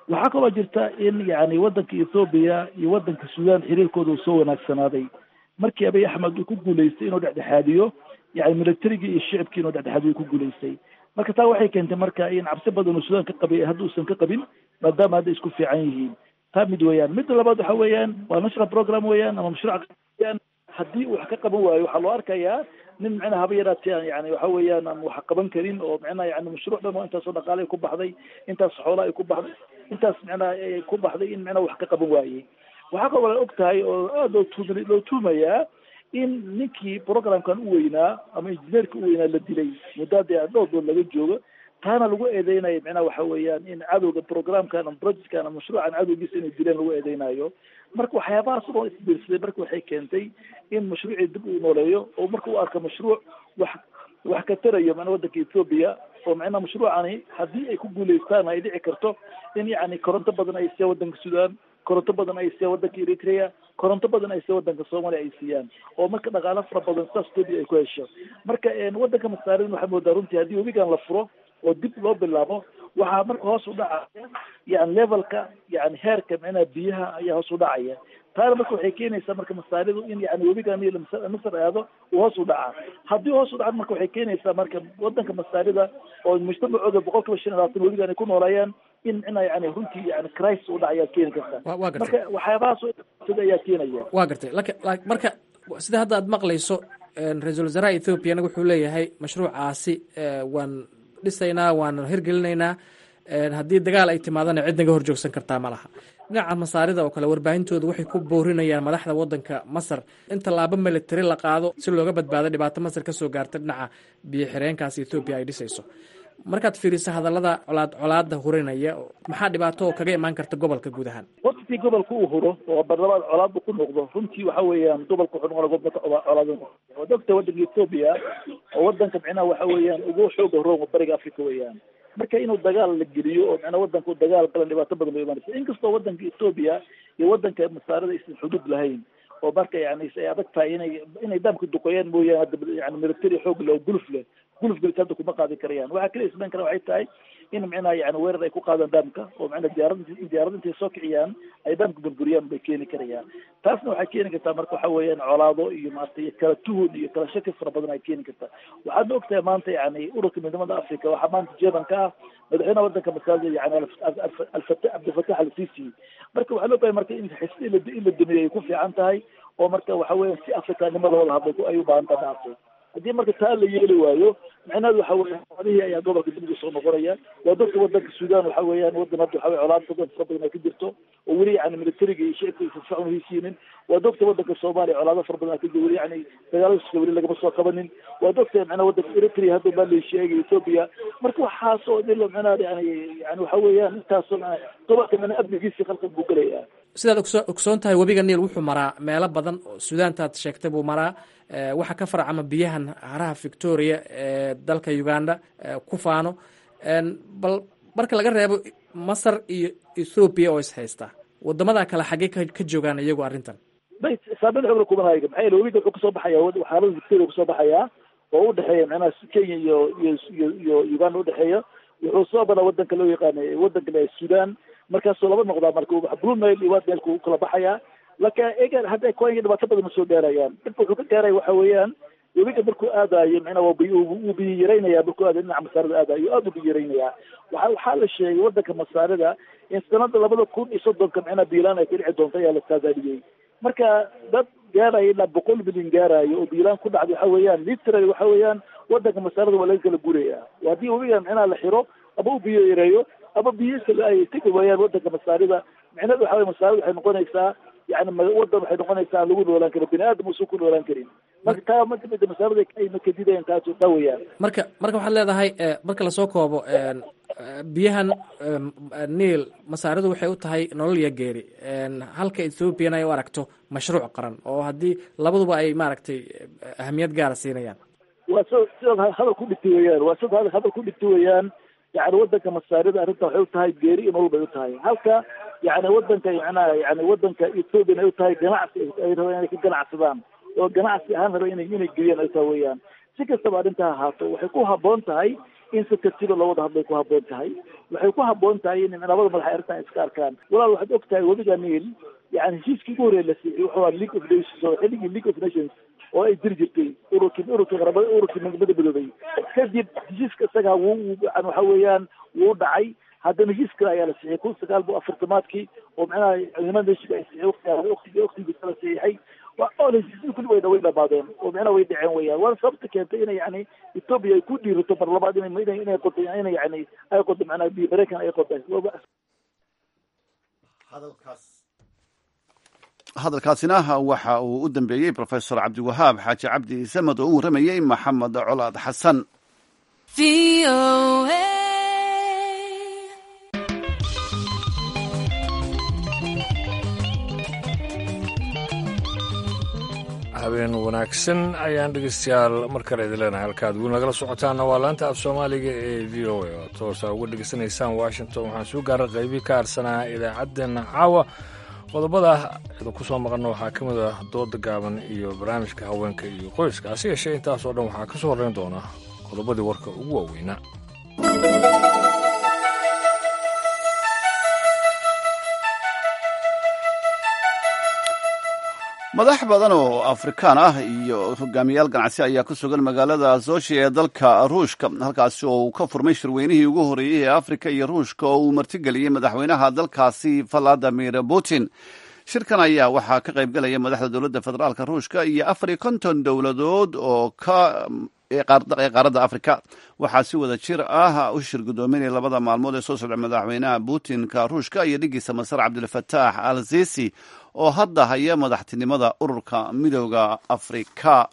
waxaa kaloo jirta in yani wadanka ethoobiya iyo wadanka sudan xiriirkooda uu soo wanaagsanaaday markii abiy axmed uu ku guulaystay inuu dhexdhexaadiyo yani militarigii iyo shicibkii inuu dhexdhexaadiyo ku guulaystay marka taa waxay keentay marka in cabsi badan uu sudan ka qabay hadda uusan ka qabin maadaama hadda isku fiican yihiin taa mid weeyaan midda labaad waxa weeyaan waa national program weeyaan ama mashruuc weeyaan haddii uu wax ka qaban waayo waxaa loo arkayaa nin micnaha haba yaraatee yani waxa weeyaan aan wax qaban karin oo micnaha yani mashruuc dhan oo intaasoo dhaqaale ay ku baxday intaas xoola ay ku baxday intaas micnaha ay ku baxday in micnaha wax ka qaban waayey waxaa kaloo la og tahay oo aada loo tuum loo tuumayaa in ninkii programkan u weynaa ama injineerka u weynaa la dilay muddaadii dhowr dood laga joogo taana lagu eedeynayo micnaha waxa weeyaan in cadowga programkan ama projectkan ama mashruucan cadowgiisa inay dileen lagu eedeynayo marka waxyaabahaas oo isbiirsaday marka waxay keentay in mashruucii dib uu nooleeyo oo marka uu arko mashruuc wax wax ka tarayo macnaa wadanka ethoobia oo macnaha mashruucani haddii ay ku guulaystaan ay dhici karto in yacni koronto badan ay siiyaan wadanka sudan koronto badan ay siiyaan wadanka eritrea koronto badan ay siiyaan wadanka soomaaliya ay siiyaan oo marka dhaqaalo fara badan saas ethoobia ay ku hesho marka wadanka masaarin waxaa moodaa runtii haddii webigan la furo oo dib loo bilaabo waxaa marka hoos u dhacaya yani levelka yani heerka micnaha biyaha ayaa hoos u dhacaya taana marka waxay keenaysaa marka masaaridu in yani webigan iyo masar aado uu hoos u dhacaa haddii hoos u dhacan marka waxay keenaysaa marka wadanka masaarida oo mujtamacooda boqol kiiba shan iyo labaatan webigan ay ku noolayaan in micnaha yani runtii yani crisis u dhac ayaa keeni karta marka waxyaabahaas sida ayaa keenaya waa gartay lak marka sida hadda aad maqlayso ra-iisul wasaaraha ethoobiana wuxuu leeyahay mashruucaasi waan dhisaynaa waan hirgelinaynaa haddii dagaal ay timaadana cid naga horjoogsan kartaa ma laha dhinaca masaarida oo kale warbaahintooda waxay ku boorinayaan madaxda wadanka masar in tallaabo militari la qaado si looga badbaado dhibaato masar kasoo gaarta dhinaca biyo xireenkaas ethoobiya ay dhisayso markaad fiiriso hadallada colaad colaada hurinaya maxaa dhibaato oo kaga imaan karta gobolka guud ahaan waqtigii gobolka uu huro oo barlamaad colaadba ku noqdo runtii waxa weeyaan gobolka wuxuu noqona gobolka colaad waad ogta wadanka ethoobia oo wadanka micnaha waxa weeyaan ugu xooga rooma bariga africa weeyaan marka inuu dagaal la geliyo oo micnaha wadanka uu dagaal galan dhibaato badan bay imaanaysa inkastoo wadanka ethoobia iyo wadanka masaarada aysan xuduud lahayn oo marka yani ay adag tahay inay inay daamka duqeeyaan mooyaane hadda yani military xoog leh oo guluf leh guluf gelis hadda kuma qaadi karayaan waxaa kaliya ismayn kara waxay tahay in micnaha yani weerar ay ku qaadaan daamka oo micnaha diyaarad diyaarad intay soo kiciyaan ay daamka burburiyaan bay keeni karayaan taasna waxay keeni kartaa marka waxa weeyaan colaado iyo maarata iyo kala tuhun iyo kala shaki fara badan ay keeni kartaa waxaadna ogtahay maanta yani ururka midnimada africa waxaa maanta jeebanka ah madaxweynaha wadanka masaajid yani alfata cabdilfatax al sisi marka waxaa loo bahay marka in xisbi in la dumiyo ay ku fiican tahay oo marka waxa weeyaan si afrikanimada loola hadlay ay u baahan tahay maarta haddii marka taa la yeeli waayo micnaheedu waxa weya xoolihii ayaa gobolka dib ugu soo noqonaya waa dadka wadanka sudan waxa weeyaan wadan hadda waxa wey colaad badan fara badan ay ka jirto oo weli yani militariga iyo shicibka aysan socon hesiinin waa dogta wadanka soomaaliya colaado fara badan ka jiro weli yani dagaaladiska weli lagama soo qabanin waa dogta micnaha wadanka eritrea hadda baa la sheegay ethoobia marka waxaas oo dhilo micnaha yani yani waxa weeyaan intaasoo gobolka micnaha amnigiisii khalqan buu gelaya sidaad ogso ogsoon tahay webiga niil wuxuu maraa meelo badan oo sudaantaad sheegtay buu maraa waxaa ka farcama biyahan haraha victoria ee dalka uganda ku faano bal marka laga reebo masar iyo ethoobiya oo ishaysta wadamada kale xaggee ka joogaan iyagu arrintan bay saameyn xoogla kumanaayo maxaa yeele webiga wuxuu kasoo baxaya xaalada victoria kasoo baxaya oo udhexeeya macnaha kenya iyo iyo iyo iyo uganda udhexeeya wuxuu soo badaa wadanka loo yaqaana wadanka sudan markaasuu laba noqdaa marka blue nile iyo wadmeelku u kala baxaya laka egan hadda kuwanya dhibaato badan ma soo gaarayaan dhibka wuxuu ka gaaraya waxa weeyaan webiga markuu aadayo micnaa waa biy wuu biyo yaraynaya markuu aadayo dhinaca masaarida aadayo aada u biyo yaraynaya waxa waxaa la sheegay wadanka masaarida in sanada labada kun iyo soddonka micnaa biilaan ay ka dhici doonto ayaa la saadaaliyey marka dad gaaraya ilaa boqol milyan gaarayo oo biilaan ku dhacday waxa weeyaan literally waxa weeyaan wadanka masaarida waa laga kala guraya haddii webiga micnaha la xiro ama u biyo yareeyo ama biyihiisa ay tegi waayaan wadanka masaarida micnaheedu waxa weye masaarida waxay noqonaysaa yani wadan waxay noqonaysaa aan lagu noolaan karin bini aadam uusan ku noolaan karin marka taa mamida masaarida ay makadidayan taas taa weyaan marka marka waxaad leedahay marka lasoo koobo biyahan niil masaaridu waxay u tahay nolol iyo geeri halka ethoobiana ay u aragto mashruuc qaran oo haddii labaduba ay maaragtay ahamiyad gaara siinayaan waa s sidaad hadal ku dhigtay weyaan waa sidaad hadal ku dhigtay weyaan yani wadanka masaarida arrinta waxay u tahay geeri iyo nolol bay u tahay halka yani wadanka macnaha yani wadanka ethoobian ay u tahay ganacsi ay rabaan inay ka ganacsadaan oo ganacsi ahaan raba inay inay geliyaan ay tahay weyaan si kastaba arrinta ahaato waxay ku haboon tahay in si tartiiba loo wada hadlay ku habboon tahay waxay ku habboon tahay in labada madax ay arrintan iska arkaan walaal waxaad og tahay webiga niil yani heshiiskii ugu horreeya la siiyey wuxuu ahaa league of nations oo xilligii league of nations oo ay jiri jirtay ururkii ururkii qarabada ururkii midnimada midoobay kadib heshiiska isagaa wuu yani waxa weeyaan wuu dhacay haddana heshiis kale ayaa la siixiyay kun sagaal bo afartamaadkii oo macnaha ciidamada heshiiska ay siixiyay waqtigaa waqtigii waqtigiisa la siixay waa oo heshiisyada kulli way way dhamaadeen oo macnaha way dhaceen weeyaan waana sababta keentay inay yani etoobiya ay ku dhiirato mar labaad inay inay inay qodo inay yani ay qodo macnaha biyo mareykan ay qodo hadalkaasina waxa uu u dambeeyey profesor cabdiwahaab xaaji cabdi samad oo u warramayey maxamed colaad xasan habeen wanaagsan ayaan dhegeystayaal mar kale idin leenahay halkaad weli nagala socotaana waa laanta af soomaaliga ee v o a oo toosa uga dhegeysanaysaan washington waxaan soo gaaray qaybii ka harsanaa idaacaddeenna caawa qodobada idinku soo maqanna waxaa ka mid ah dooda gaaban iyo barnaamijka haweenka iyo qoyska hase yeeshee intaasoo dhan waxaa ka soo horreyn doona qodobadii warka ugu waaweynaa madax badan oo afrikaan ah iyo hogaamiyaal ganacsi ayaa ku sugan magaalada soshi ee dalka ruushka halkaasi oo uu ka furmay shirweynihii ugu horreeyey ee afrika iyo ruushka oo uu martigeliyey madaxweynaha dalkaasi valadimir putin shirkan ayaa waxaa ka qaybgalaya madaxda dowladda federaalka ruushka iyo afar iyo konton dowladood oo ka ee qaaradda afrika waxaa si wada jir ah u shir guddoominaya labada maalmood ee soo socda madaxweynaha putinka ruushka iyo dhigiisa masar cabdilfataax al sisi oo hadda haya madaxtinimada ururka midooda afrika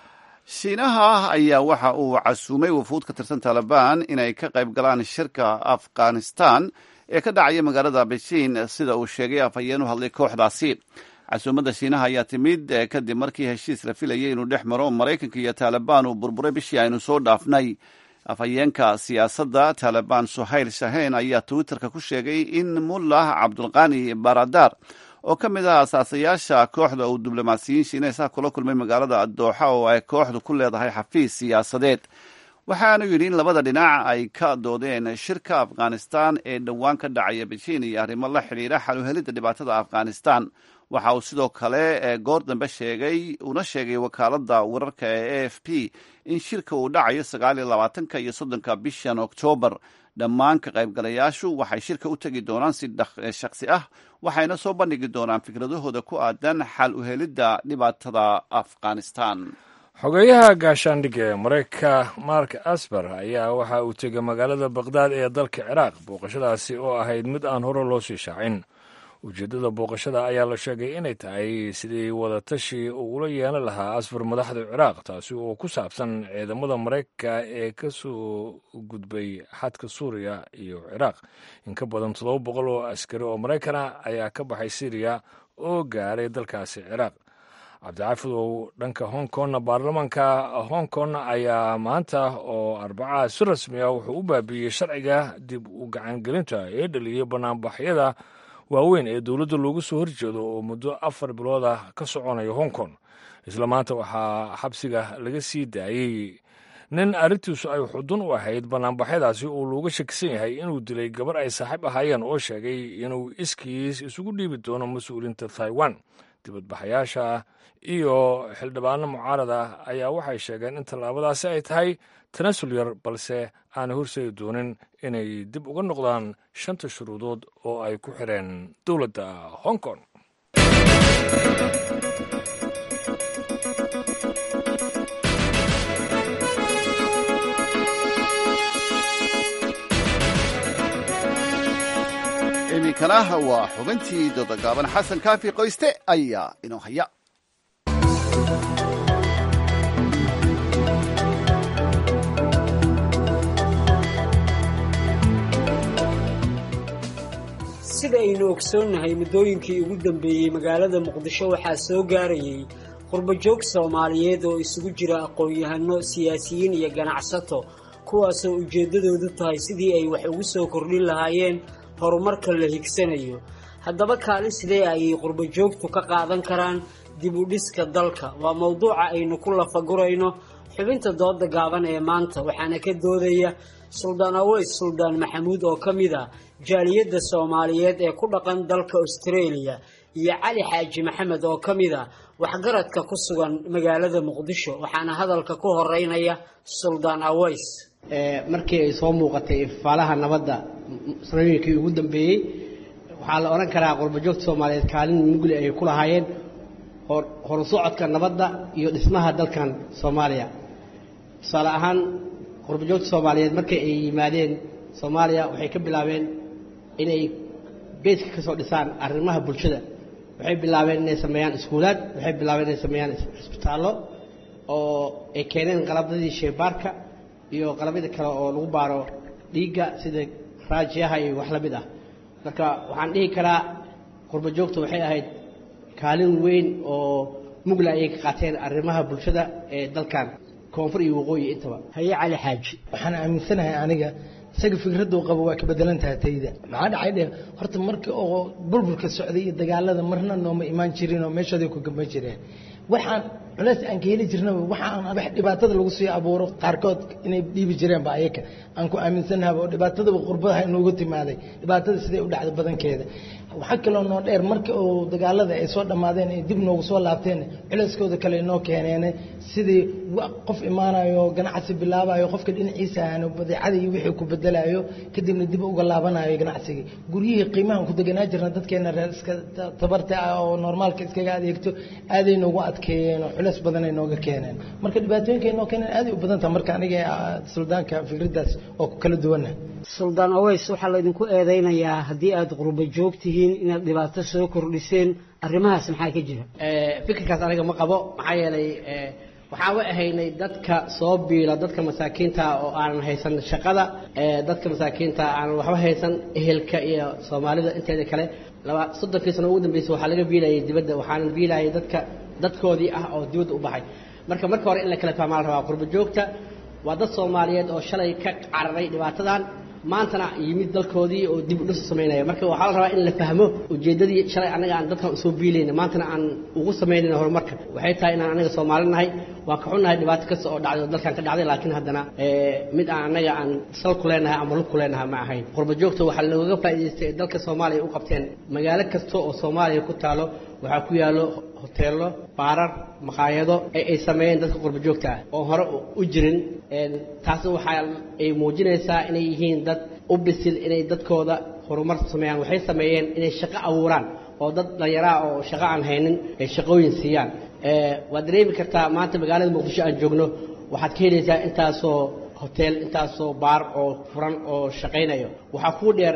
shiinaha ayaa waxa uu casuumay wufuud ka tirsan taliban inay ka qayb galaan shirka afghanistan ee ka dhacaya magaalada beijing sida uu sheegay afhayeen u hadlay kooxdaasi casuumadda shiinaha ayaa timid kadib markii heshiis la filayay inuu dhex maro maraykanka iyo taalibaan uu burburay bishii aynu soo dhaafnay afhayeenka siyaasadda taalibaan suhayl shaheen ayaa twitterka ku sheegay in mullah cabdulqani baradar oo ka mid ah asaasayaasha kooxda uu diblomaasiyiin shiinaysa kula kulmay magaalada dooxa oo ay kooxdu ku leedahay xafiis siyaasadeed waxaanu yidhi in labada dhinac ay ka doodeen shirka afghanistan ee dhowaan ka dhacaya beijing iyo arrimo la xidhiira xaluhelidda dhibaatada afghanistan waxa uu sidoo kale goor dambe sheegay una sheegay wakaaladda wararka ee a f p in shirka uu dhacayo sagaal iyo labaatanka iyo soddonka bishan oktoobar dhammaan ka qaybgalayaashu waxay shirka u tegi doonaan si shaksi ah waxayna soo bandhigi doonaan fikradahooda ku aadan xal u helidda dhibaatada afghanistan xogeeyaha gaashaandhigga ee maraykanka mark asber ayaa waxa uu tegay magaalada baqhdaad ee dalka ciraaq booqashadaasi oo ahayd mid aan hore loo sii shaacin ujeeddada booqashada ayaa la sheegay inay tahay sidii wadatashi uu ula yeelan lahaa asfar madaxda ciraaq taasi oo ku saabsan ciidamada maraykanka ee ka soo gudbay xadka suuriya iyo ciraaq in ka badan toddoba boqol oo askari oo maraykana ayaa ka baxay syriya oo gaaray dalkaasi ciraaq cabdicaafidow dhanka hong kongna baarlamaanka hong kong ayaa maanta oo arbacaha si rasmi ah wuxuu u baabiiyey sharciga dib u gacangelinta ee dhaliyay banaanbaxyada waaweyn ee dowladda loogu soo horjeedo oo muddo afar bilood ah ka soconaya hong kong isla maanta waxaa xabsiga laga sii daayey nin arrintiisu ay xudun u ahayd banaanbaxyadaasi oo looga shakisan yahay inuu dilay gabar ay saaxiib ahaayeen oo sheegay inuu iskiis isugu dhiibi doono mas-uuliinta taiwan dibadbaxayaasha iyo xildhibaano mucaarad ah ayaa waxay sheegeen in tallaabadaasi ay tahay tanasul yar balse aanay horseedi doonin inay dib uga noqdaan shanta shuruudood oo ay ku xireen dowladda hong kong iminkana waa xubintii dodogaaban xasan kaafi qoyste ayaa inoo haya sida aynu ogsoonnahay muddooyinkii ugu dambeeyey magaalada muqdisho waxaa soo gaarayay qurbajoog soomaaliyeed oo isugu jira aqoon-yahano siyaasiyiin iyo ganacsato kuwaasoo ujeeddadoodu tahay sidii ay wax ugu soo kordhin lahaayeen horumarka la higsanayo haddaba kaalin sidee ayay qurbajoogtu ka qaadan karaan dib u dhiska dalka waa mowduuca aynu ku lafagurayno xubinta dooda gaaban ee maanta waxaana ka doodaya suldaan aweys suldaan maxamuud oo ka mid ah jaaliyadda soomaaliyeed ee ku dhaqan dalka australia iyo cali xaaji maxamed oo ka mid ah waxgaradka ku sugan magaalada muqdisho waxaana hadalka ku horeynaya suldaan aweys markii ay soo muuqatay ifaalaha nabadda sanooyinkii ugu dambeeyey waxaa la odhan karaa qurbajoogta soomaaliyeed kaalin mugli ay ku lahaayeen horu socodka nabadda iyo dhismaha dalkan soomaaliya tusaale ahaan qurbajoogta soomaaliyeed markay ay yimaadeen soomaaliya waxay ka bilaabeen inay beeska ka soo dhisaan arrimaha bulshada waxay bilaabeen inay sameeyaan iskuulaad waxay bilaabeen inay sameeyaan isbitaallo oo ay keeneen qalabadii sheebaarka iyo qalabyada kale oo lagu baaro dhiigga sida raajiyaha iyo wax la mid ah marka waxaan dhihi karaa qurbajoogta waxay ahayd kaalin weyn oo mugla ayay ka qaateen arrimaha bulshada ee dalkan koonfur iyo waqooyi intaba haye cali xaaji waxaan aaminsanahay aniga isaga fikraduu qabo waa ka bedelan tahay tayda maxaa dhacay dhe horta marka oo burburka socday iyo dagaalada marna nooma imaan jirin oo meeshooday ku gamban jireen waxaan culays aan ka heli jirnaba waxaan wax dhibaatada lagu sii abuuro qaarkood inay dhiibi jireenba ayaka aan ku aaminsanahay oo dhibaatadaba qurbadaha inoogu timaaday dhibaatada siday u dhacday badankeeda waxaa kaloo noo dheer marka uu dagaalada ay soo dhammaadeen ay dib noogu soo laabteen culayskooda kale inoo keeneen sidii qof imaanayo ganacsi bilaabayo qofka dhinaciisa ahaano badeecada iyo wixii ku bedelayo kadibna dib uga laabanayo ganacsigii guryihii qiimahan ku deganaa jirna dadkeena reer iska tabarta ah oo normaalka iskaga adeegto aaday noogu adkeeyeen oo culays badan ay nooga keeneen marka dhibaatooyinka ay noo keeneen aaday u badan taha marka aniga suldaanka fikraddaas oo ku kala duwanah suldaan aweys waxaa laydinku eedeynayaa haddii aada qurba joogtihiin inaad dhibaato soo kordhiseen arrimahaas maxaa ka jira fikirkaas aniga ma qabo maxaa yeelay waxaan u ahaynay dadka soo biila dadka masaakiinta oo aanan haysan shaqada dadka masaakiinta aanan waxba haysan ehelka iyo soomaalida inteeda kale laba soddonkii sano ugu dambeysay waxaa laga biilayay dibadda waxaanan biilayay dadka dadkoodii ah oo dibadda u baxay marka marka hore in la kala fahmaa la rabaa qurba joogta waa dad soomaaliyeed oo shalay ka cararay dhibaatadan maantana yimid dalkoodii oo dib u dhis samaynaya marka waxaa la rabaa in la fahmo ujeeddadii shalay annaga aan dadkan usoo biilayna maantana aan ugu samaynayna horumarka waxay tahay inaan anaga soomaali nahay waan ka xunnahay dhibaato kasta oo dhacday oo dalkan ka dhacday laakiin haddana mid aan annaga aan sal ku leenahay ama lug ku leenahay ma ahayn qurba joogta waxaa looga faa'idaystay ee dalka soomaaliya u qabteen magaalo kasta oo soomaaliya ku taalo waxaa ku yaallo hoteello baarar maqaayado ee ay sameeyeen dadka qurba joogta ah oo hore u jirin taasi waxaa ay muujinaysaa inay yihiin dad u bisil inay dadkooda horumar sameeyaan waxay sameeyeen inay shaqo abuuraan oo dad dhallinyaraa oo shaqo aan haynin ay shaqooyin siiyaan waad dareemi kartaa maanta magaalada muqdisho aan joogno waxaad ka helaysaa intaasoo hotel intaasoo baar oo furan oo shaqaynayo waxaa kuu dheer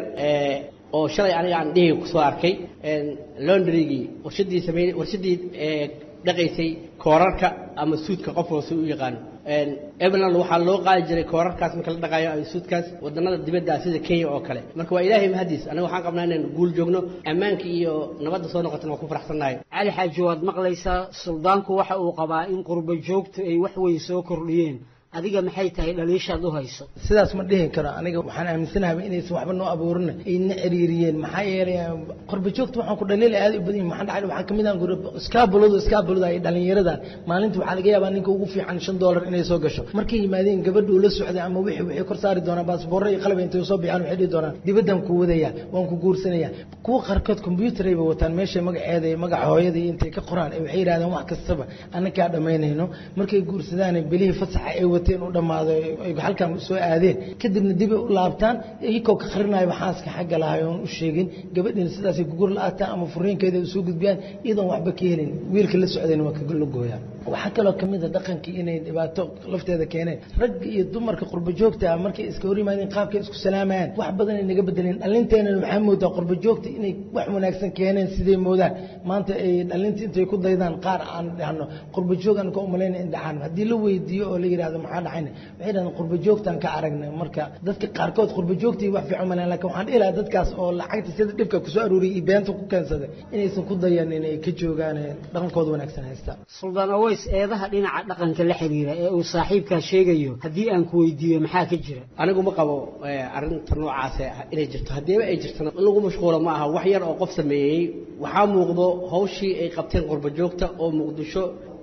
oo shalay aniga aan dhihi kusoo arkay londrygii warshadii samey warshadii dhaqaysay koorarka ama suudka qof hoose u yaqaano eveland waxaa loo qaadi jiray koorarkaas marka la dhaqaayo ama suudkaas wadanada dibadda sida kenya oo kale marka waa ilaahay mahadiis aniga waxaan qabnaa inaan guul joogno ammaanka iyo nabadda soo noqotana waa ku faraxsannahay cali xaaji waad maqlaysaa suldaanku waxa uu qabaa in qurba joogtu ay wax weyn soo kordhiyeen adiga maxay tahay dhaliishaad u hayso sidaas ma dhihi karo aniga waxaan aaminsanahay inaysan waxba noo abuurin ayna ciriiriyeen maxaa yeelay qorba joogta waxaan ku dhaliilay aad u badan yahay maxaa dhacay waxaa kamid ah iskaabuladu iskaabulada ay dhalinyaradan maalinta waxaa laga yaabaa ninka ugu fiican shan doolar inay soo gasho markay yimaadeen gabadha uu la socday ama wixii waxay kor saari doonaan baasboorro iyo qalab intay soo bixaan waxay dhihi doonaan dibaddan ku wadaya waan ku guursanaya kuwa qaarkood combyuutar ayba wataan meesha magaceeda iyo magaca hooyada iyo intay ka qoraan waxay yidhahdeen wax kastaba annakaa dhammaynayno markay guursadaan bilihii fasaxa ay wateen u dhammaado ay halkan soo aadeen kadibna dibay u laabtaan iyagoo ka qarinayo xaaska xagga lahay oon u sheegin gabadhiina sidaasay gugur la-aataan ama furiinkeeda u soo gudbiyaan iyadoon waxba ka helin wiilka la socdayna waa kala gooyaan waxaa kaloo kamid a dhaqankii inay dhibaato lafteeda keeneen ragga iyo dumarka qurba joogta ah markay iska hor yimaadeen qaabkay isku salaamayaan wax badan ay naga bedeleen dhalinteenana waxaa moodaa qurba joogta inay wax wanaagsan keeneen siday moodaan maanta ay dhalinta intay ku daydaan qaar aan dhahno qurba joog aan ka umalayna in dhacaan haddii la weydiiyo oo la yidhahdo maxaa dhacayna waxay dhahdeen qurba joogtaan ka aragnay marka dadka qaarkood qurba joogtii wax fiican maleen laakiin waxaan dhihi lahaa dadkaas oo lacagta sida dhibka kusoo aruuriyay iyo beenta ku keensaday inaysan ku dayan inay ka joogaan dhaqankooda wanaagsan haystaan suldaan aweys eedaha dhinaca dhaqanka la xiriira ee uu saaxiibkaa sheegayo haddii aan ku weydiiyo maxaa ka jira anigu ma qabo arrinta noocaas inay jirto haddiiba ay jirtana in lagu mashquulo ma aha wax yar oo qof sameeyey waxaa muuqdo hawshii ay qabteen qurba joogta oo muqdisho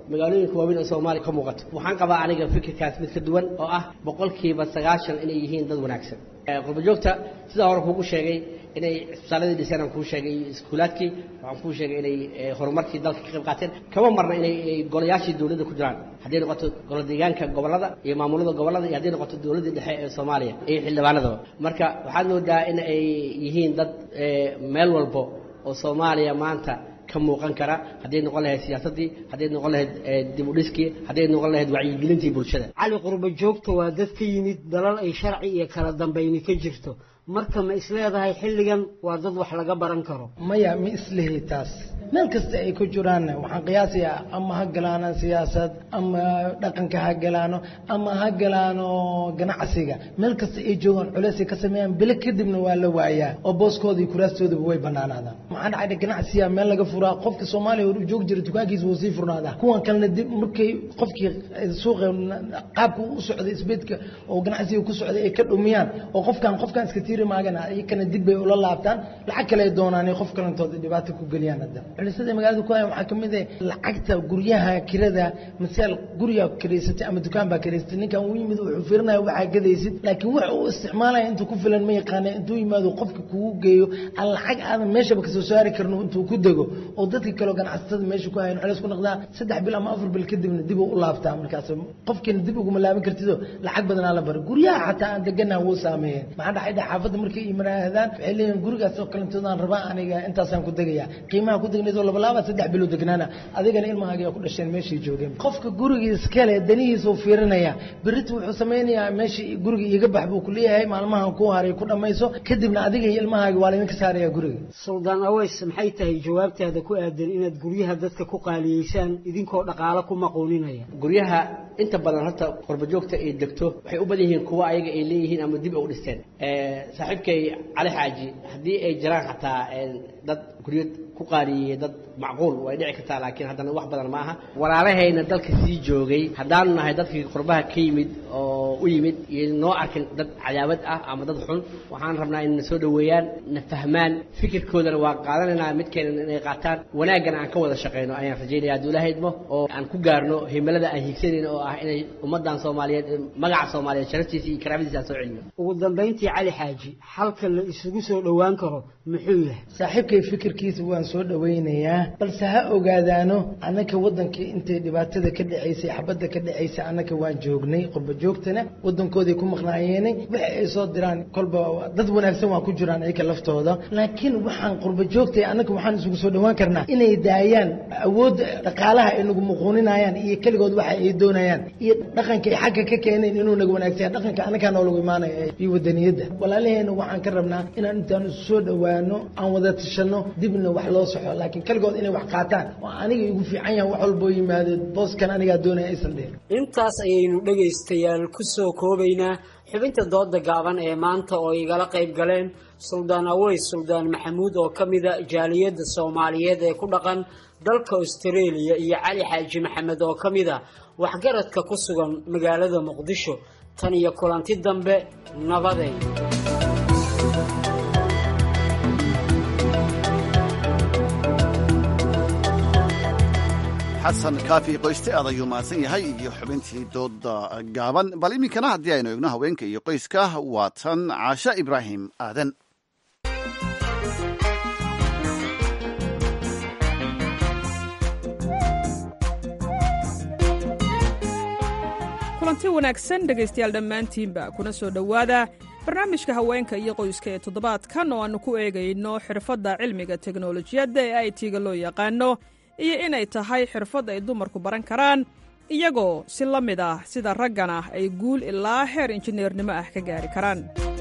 magaalooyinka waaweyn oo soomaaliya ka muuqato waxaan qabaa aniga fikirkaas mid ka duwan oo ah boqolkiiba sagaashan inay yihiin dad wanaagsan qurbajoogta sidaa hore kuugu sheegay inay cisbitaaladii dhiseen aan kuu sheegay iyo iskuulaadkii waxaan kuu sheegay inay horumarkii dalka ka qayb qaateen kama marna inay golayaashii dowladda ku jiraan hadday noqoto golo deegaanka gobollada iyo maamulada gobollada iyo hadday noqoto dowladdii dhexe ee soomaaliya iyo xildhibaanadaba marka waxaad moodaa in ay yihiin dad meel walbo oo soomaaliya maanta ka muuqan kara hadday noqon lahayd siyaasaddii hadday noqon lahayd dib u dhiskii hadday noqon lahayd wacyigelintii bulshada cali qurbo joogta waa dad ka yimid dalal ay sharci iyo kala dambayni ka jirto marka ma isleedahay xilligan waa dad wax laga baran karo maya ma islihi taas meel kasta ay ku jiraan waxaan qiyaasayaa ama ha galaano siyaasad ama dhaqanka ha galaano ama ha galaano ganacsiga meel kasta ay joogaan culeysay ka sameeyaan bilo kadibna waa la waayaa oo booskooda iyo kuraastoodaba way banaanaadaan maxaa dhacay ganacsiya meel laga furaa qofka soomaaliya hor joogi jira dukaankiisa wuu sii furnaadaa kuwan kalena dib markay qofkii suuqa qaabka u socday isbeedka oo ganacsiga ku socday ay ka dhumiyaan oo qofkan qofkan iska tiiri maagan iyakana dib bay ula laabtaan lacag kale ay doonaan ay qof kalentooda dhibaato ku geliyaan hadda culisada magaalada ku haya waxaa ka mid ah lacagta guryaha kirada masaal guriga kiraysatay ama dukaan baa kiraysatay ninkan uu yimid wuxuu fiirinaya waxaa gadaysid laakiin wax uu isticmaalaya intuu ku filan ma yaqaana intuu yimaado qofka kugu geeyo aan lacag aadan meeshaba kasoo saari karin intuu ku dego oo dadka kaleo ganacsatada meesha ku hayan culeys ku noqdaa saddex bil ama afar bil kadibna dib u laabtaa markaas qofkiina dib uguma laaban kartido lacag badanaa la bara guryaha xataa aan degana wuu saameeyeen maxaa dhacay xaafadda markay imanaadaan waxay leeyihin gurigaas oo kalentoodaan rabaa aniga intaasaan ku degaya qiimaha ku degnaydoo labalaaba saddex bilo degnaana adigana ilmahaaga ku dhasheen meeshay joogeen qofka gurigii iskale danihiisuu fiirinaya berita wuxuu samaynayaa meeshii guriga iiga bax buu kuleeyahay maalmahan ku haray ku dhammayso kadibna adiga iyo ilmahaaga waa laydinka saaraya guriga suldaan aweys maxay tahay jawaabtaada ku aadan inaad guryaha dadka ku qaaliyeysaan idinkoo dhaqaalo ku maquuninaya guryaha inta badan horta qurbajoogta ay degto waxay u badan yihiin kuwa ayaga ay leeyihiin ama dib u dhisteen saaxiibkay cali xaaji haddii ay jiraan xataa dad guryo ku qaariyey dad macquul way dhici kartaa laakiin haddana wax badan ma aha walaalahayna dalka sii joogay haddaanu nahay dadkii qurbaha ka yimid oo u yimid iyo noo arkin dad cadaabad ah ama dad xun waxaan rabnaa inay soo dhoweeyaan na fahmaan fikirkoodana waa qaadanaynaa midkeena inay qaataan wanaaggana aan ka wada shaqayno ayaan rajaynaya hadduu ilaahay idmo oo aan ku gaarno himilada aan hiigsanayno oo ah inay ummaddan soomaaliyeed magaca soomaaliyeed sharaftiisa iyo karaamadiisa aan soo celino ugu dambayntii cali xaaji xalka la isugu soo dhowaan karo muxuu yahay saaxiibkay fikirkiisa waan soo dhowaynayaa balse ha ogaadaano annaka waddankii intay dhibaatada ka dhacaysay xabadda ka dhacaysay annaka waan joognay qurba joogtana waddankooday ku maqnaayeenay waxa ay soo diraan kolba dad wanaagsan waa ku jiraan iyaka laftooda laakiin waxaan qurba joogtay annaka waxaan isugu soo dhowaan karnaa inay daayaan awoodda dhaqaalaha ay nagu muquuninayaan iyo keligood waxa ay doonayaan iyo dhaqanka ay xagga ka keeneen inuu naga wanaagsan dhaqanka annagaa noolagu imaanaya iyo wadaniyadda walaalaheena waxaan ka rabnaa inaan intaan isu soo dhowaano aan wada tashano dibna wax loo soxo laakiin keligood inay wax qaataan oo aniga igu fiican yahan wax walboo yimaado booskan anigaa doonaya aysan dhihin intaas ayaynu dhegaystayaal ku soo koobaynaa xubinta dooda gaaban ee maanta oo igala qayb galeen suldaan aweys suldaan maxamuud oo ka mida jaaliyadda soomaaliyeed ee ku dhaqan dalka austareeliya iyo cali xaaji maxamed oo ka mid a waxgaradka ku sugan magaalada muqdisho tan iyo kulanti dambe nabaday xasan kaafi qoyste aad ayuu mahadsan yahay iyo xubintii dooda gaaban bal iminkana haddii aynu eegno haweenka iyo qoyska waa tan caasha ibraahim aadan kulanti wanaagsan dhegaystayaal dhammaantiinba kuna soo dhowaada barnaamijka haweenka iyo qoyska ee toddobaadkan oo aannu ku eegayno xirfadda cilmiga teknolojiyadda ee i t-ga loo yaqaano iyo inay tahay xirfad ay dumarku baran karaan iyagoo si la mid ah sida raggana ay guul ilaa heer injineernimo ah ka gaari karaan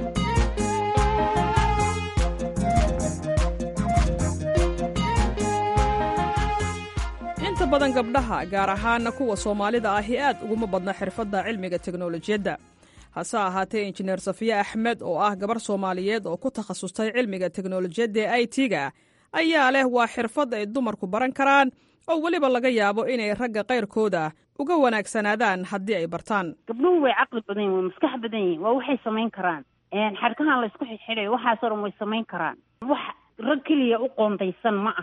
inta badan gabdhaha gaar ahaana kuwa soomaalida ahi aad uguma badna xirfadda cilmiga teknolojiyadda hase ahaatee injineer safiye axmed oo ah gabar soomaaliyeed oo ku takhasustay cilmiga teknolojiyadda ee i t-ga ayaa leh waa xirfad ay dumarku baran karaan oo weliba laga yaabo inay ragga kayrkooda uga wanaagsanaadaan haddii ay bartaan gabdhuhu way caqli badan yihin way maskax badan yihin waa waxay samayn karaan xadhkahan laysku xidxidhayo waxaasoo dhan way samayn karaan wax rag keliya u qoondaysan ma aha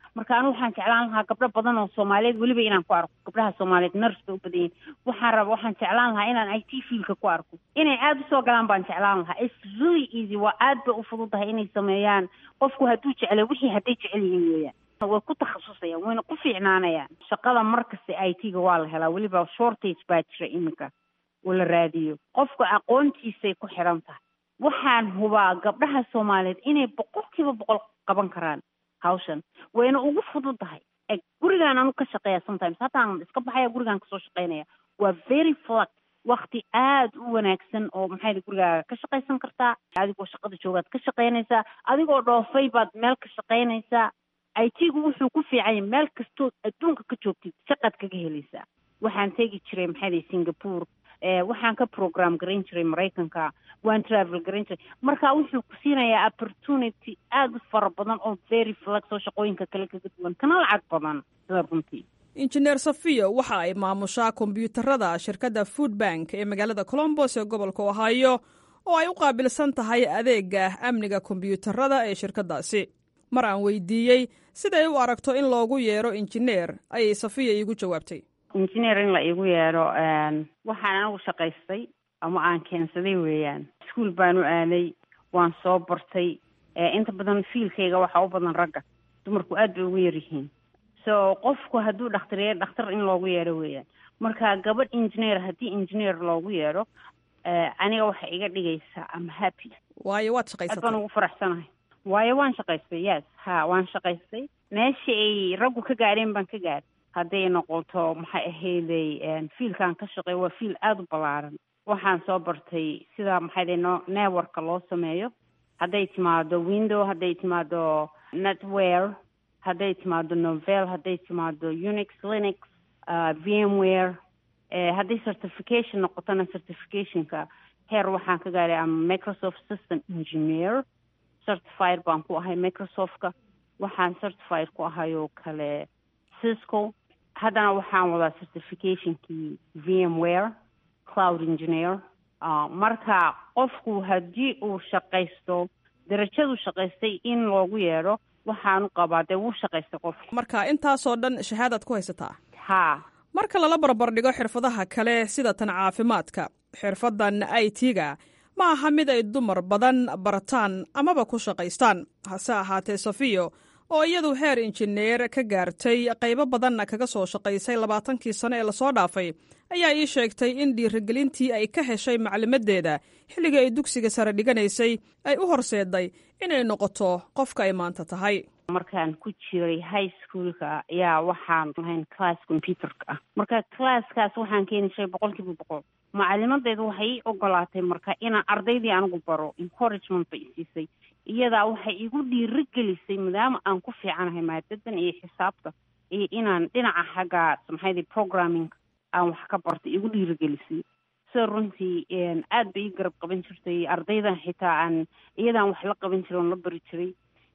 marka anigu waxaan jeclaan lahaa gabdho badan oo soomaaliyeed weliba inaan ku arko gabdhaha soomaaliyeed nurse bay u badan yihin waxaan raba waxaan jeclaan lahaa inaan i t fielka ku arko inay aada usoo galaan baan jeclaan lahaa its really easy waa aad bay u fududahay inay sameeyaan qofku hadduu jeclay wixii hadday jecel yihiin weeyaan way ku takhasusayaan wayna ku fiicnaanayaan shaqada markasta i t ga waa la helaa weliba shortage baa jira iminka oo la raadiyo qofka aqoontiisay ku xiran tahay waxaan hubaa gabdhaha soomaaliyeed inay boqolkiiba boqol qaban karaan hawshan wayna ugu fududahay gurigaan anu ka shaqeeya sometimes hataan iska baxaya gurigaan kasoo shaqeynaya waa very flux wakti aada u wanaagsan oo maxay gurigaaga ka shaqaysan kartaa adigoo shaqada joogaad ka shaqeynaysaa adigoo dhoofay baad meel ka shaqeynaysaa i t gu wuxuu ku fiicanya meel kastood adduunka ka joogtid shaqaad kaga helaysaa waxaan tegi jiray maxay singapore waxaan ka program garayn jiray maraykanka waan travel garayn jiray marka wuxuu ku siinayaa opportunity aada u fara badan oo very flex oo shaqooyinka kale kaga duwan kana lacag badan sida runtii injineer safiyo waxa ay maamushaa kombiyuutarada shirkadda food bank ee magaalada colombos ee gobolka ohio oo ay u qaabilsan tahay adeega amniga kombiyuutarada ee shirkaddaasi mar aan weydiiyey siday u aragto in loogu yeero injineer ayay safiya iigu jawaabtay injineer in la iigu yeedho waxaan anigu shaqaystay ama aan keensaday weeyaan iskuol baan u aaday waan soo bartay inta badan fiilkayga waxaa u badan ragga dumarku aad bay ugu yar yihiin so qofku hadduu dhakhtar dhakhtar in loogu yeedho weeyaan marka gabadh engineer haddii engineer loogu yeedho aniga waxay iga dhigaysaa am happy waayo waad aad shaqaysatay baan ugu faraxsanahay waayo waan shaqaystay yes ha waan shaqaystay meesha ay raggu ka gaadheen baan ka gaadhay hadday noqoto maxay ahayday fiilkaan ka shaqeey waa fiil aada u ballaaran waxaan soo bartay sida maxay no networka loo sameeyo hadday timaado window hadday timaado netware hadday timaado novel hadday timaado unix linux uh, vmware eh, hadday certification noqotona certificationka heer waxaan ka gaaray ama microsoft system engineer certified baan ku ahay microsoftka waxaan certified ku ahay oo kale cisco haddana waxaan wadaa certificationkii vmware cloud engineer uh, marka qofku haddii uu shaqaysto darajadu shaqaystay in loogu yeedho waxaanu qabaa dee wuu shaqaystay qofku marka intaasoo dhan shahaadaad ku haysataa haa marka lala barbardhigo xirfadaha kale sida tan caafimaadka xirfaddan i t-ga ma aha mid ay dumar badan barataan amaba ku shaqaystaan hase ahaatee safiyo oo iyadu heer injineer ka gaartay qaybo badanna kaga soo shaqaysay labaatankii sano ee lasoo dhaafay ayaa ii sheegtay in dhiirigelintii ay ka heshay maclimadeeda xilligii ay dugsiga sare dhiganaysay ay u horseeday inay noqoto qofka ay maanta tahay markaan ku jiray high schoolka ayaa waxaan lahayn class computerka ah marka classkaas waxaan keeni jiray boqol kiiba boqol macalimadeedu waxay ii ogolaatay marka inaan ardaydii anigu baro encouragement bay isiisay iyadaa waxay igu dhiiri gelisay maadaama aan ku fiicanahay maadadan iyo xisaabta iyo inaan dhinaca xagga maxaydi programming aan wax ka bartay igu dhiiri gelisay sida runtii aad bay ii garab qaban jirtay ardaydan xitaa aan iyadaan wax la qaban jiray oon la bari jiray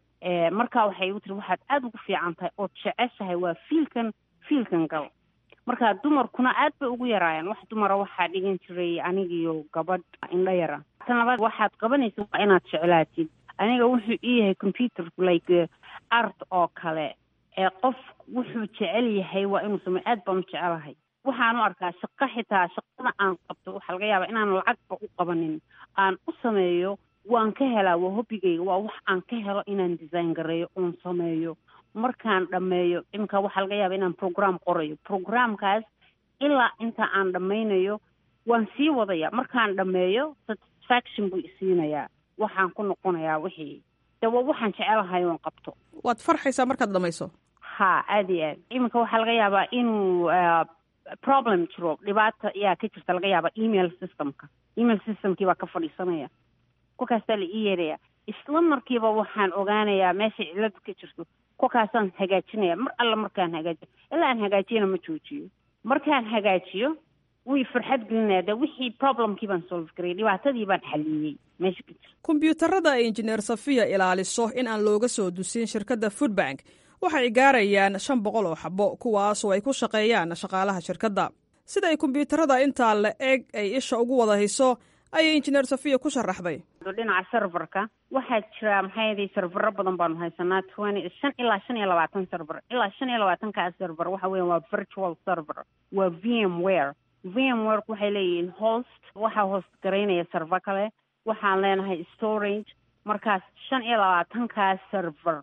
markaa waxay igu tiri waxaad aada ugu fiican tahay ood jeceshahay waa fiilkan fiilkan gal marka dumarkuna aad bay ugu yaraayaan wax dumara waxaa dhigan jiray anigiyo gabadh indho yara tan labaad waxaad qabanaysa waa inaad jeclaatid aniga wuxuu ii yahay computerku like art oo kale ee qof wuxuu jecel yahay waa inuu sameyo aad baan u jecelahay waxaan u arkaa shaqo xitaa shaqada aan qabto waxaa laga yaabaa inaan lacagba u qabanin aan u sameeyo waan ka helaa waa hobbigayga waa wax aan ka helo inaan design gareeyo oon sameeyo markaan dhammeeyo imika waxaa laga yaaba inaan program qorayo programkaas ilaa inta aan dhammaynayo waan sii wadaya markaan dhammeeyo satisfaction buu isiinayaa waxaan ku noqonayaa wixii de waa waxaan jecelahay oon qabto waad farxaysaa markaad dhammayso ha aada iyo aad iminka waxaa laga yaabaa inuu problem jiro dhibaata ayaa ka jirta laga yaaba email systemka email systemkii baa ka fadhiisanaya kolkaasaa la ii yeeraya isla markiiba waxaan ogaanayaa meesha ciladu ka jirto kolkaasaan hagaajinaya mar alla markaan hagaajiyo ilaa aan hagaajiyana ma joojiyo markaan hagaajiyo wii farxad gelinaya de wixii problemkii baan solve garayay dhibaatadii baan xaliyey meesha ka jirta kombiyuutarada ay injineer safiya ilaaliso in aan looga soo dusin shirkadda foodbank waxay gaarayaan shan boqol oo xabo kuwaasoo ay ku shaqeeyaan shaqaalaha shirkadda sida ay kombiyuutarada intaa la eg ay isha ugu wada hayso ayay injineer safiya ku sharaxday timaado dhinaca serverka waxaa jira maxay ahaday servero badan baanu haysanaa twenty shan ilaa shan iyo labaatan server ilaa shan iyo labaatankaa server waxa weya waa virtual server waa v m ware v m ware waxay leeyihiin host waxaa host garaynaya server kale waxaan leenahay storage markaas shan iyo labaatankaa server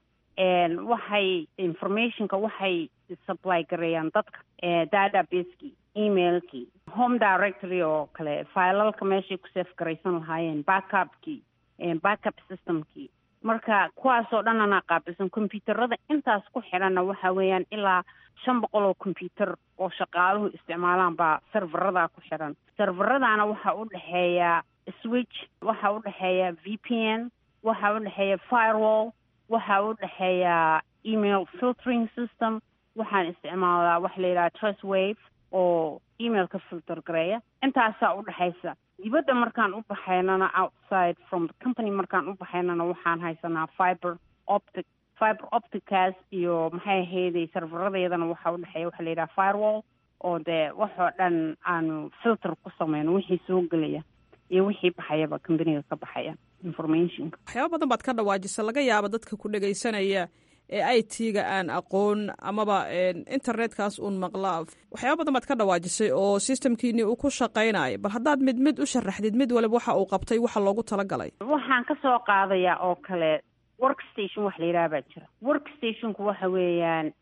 waxay informationka waxay supply gareeyaan dadka databaseki emailkii home directory oo kale filalka meeshay ku safe garaysan lahaayeen backupkii backup systemkii marka kuwaasoo dhan anaa qaabilsan combyuuterada intaas ku xidhanna waxa weeyaan ilaa shan boqol oo combyuuter oo shaqaaluhu isticmaalaan baa serverada ku xidhan serveradaana waxaa u dhexeeya switch waxaa u dhexeeya v p n waxaa u dhexeeya firewall waxaa u dhexeeya email filtering system waxaan isticmaalaa waxa la yidhaha trust wave oo emailka filter gareeya intaasaa u dhexaysa dibadda markaan u baxaynana outside from the company markaan u baxaynana waxaan haysanaa fiber optic fiber opticaas iyo maxay ahayday serveradeedana waxaa u dhexeeya waxa la yidhaha firewall oo dee waxoo dhan aanu filter ku sameyno wixii soo gelaya iyo wixii baxayaba companiga ka baxaya informationka waxyaaba badan baad ka dhawaajisa laga yaaba dadka ku dhegaysanaya ee i t-ga aan aqoon amaba internetkaas uun maqla waxyaaba badan baad ka dhawaajisay oo systemkiinii uu ku shaqaynayo bal haddaad mid mid u sharaxdid mid waliba waxa uu qabtay waxa loogu talagalay waxaan ka soo qaadayaa oo kale workstation wax la yidhaha baa jira workstationku waxa weeyaan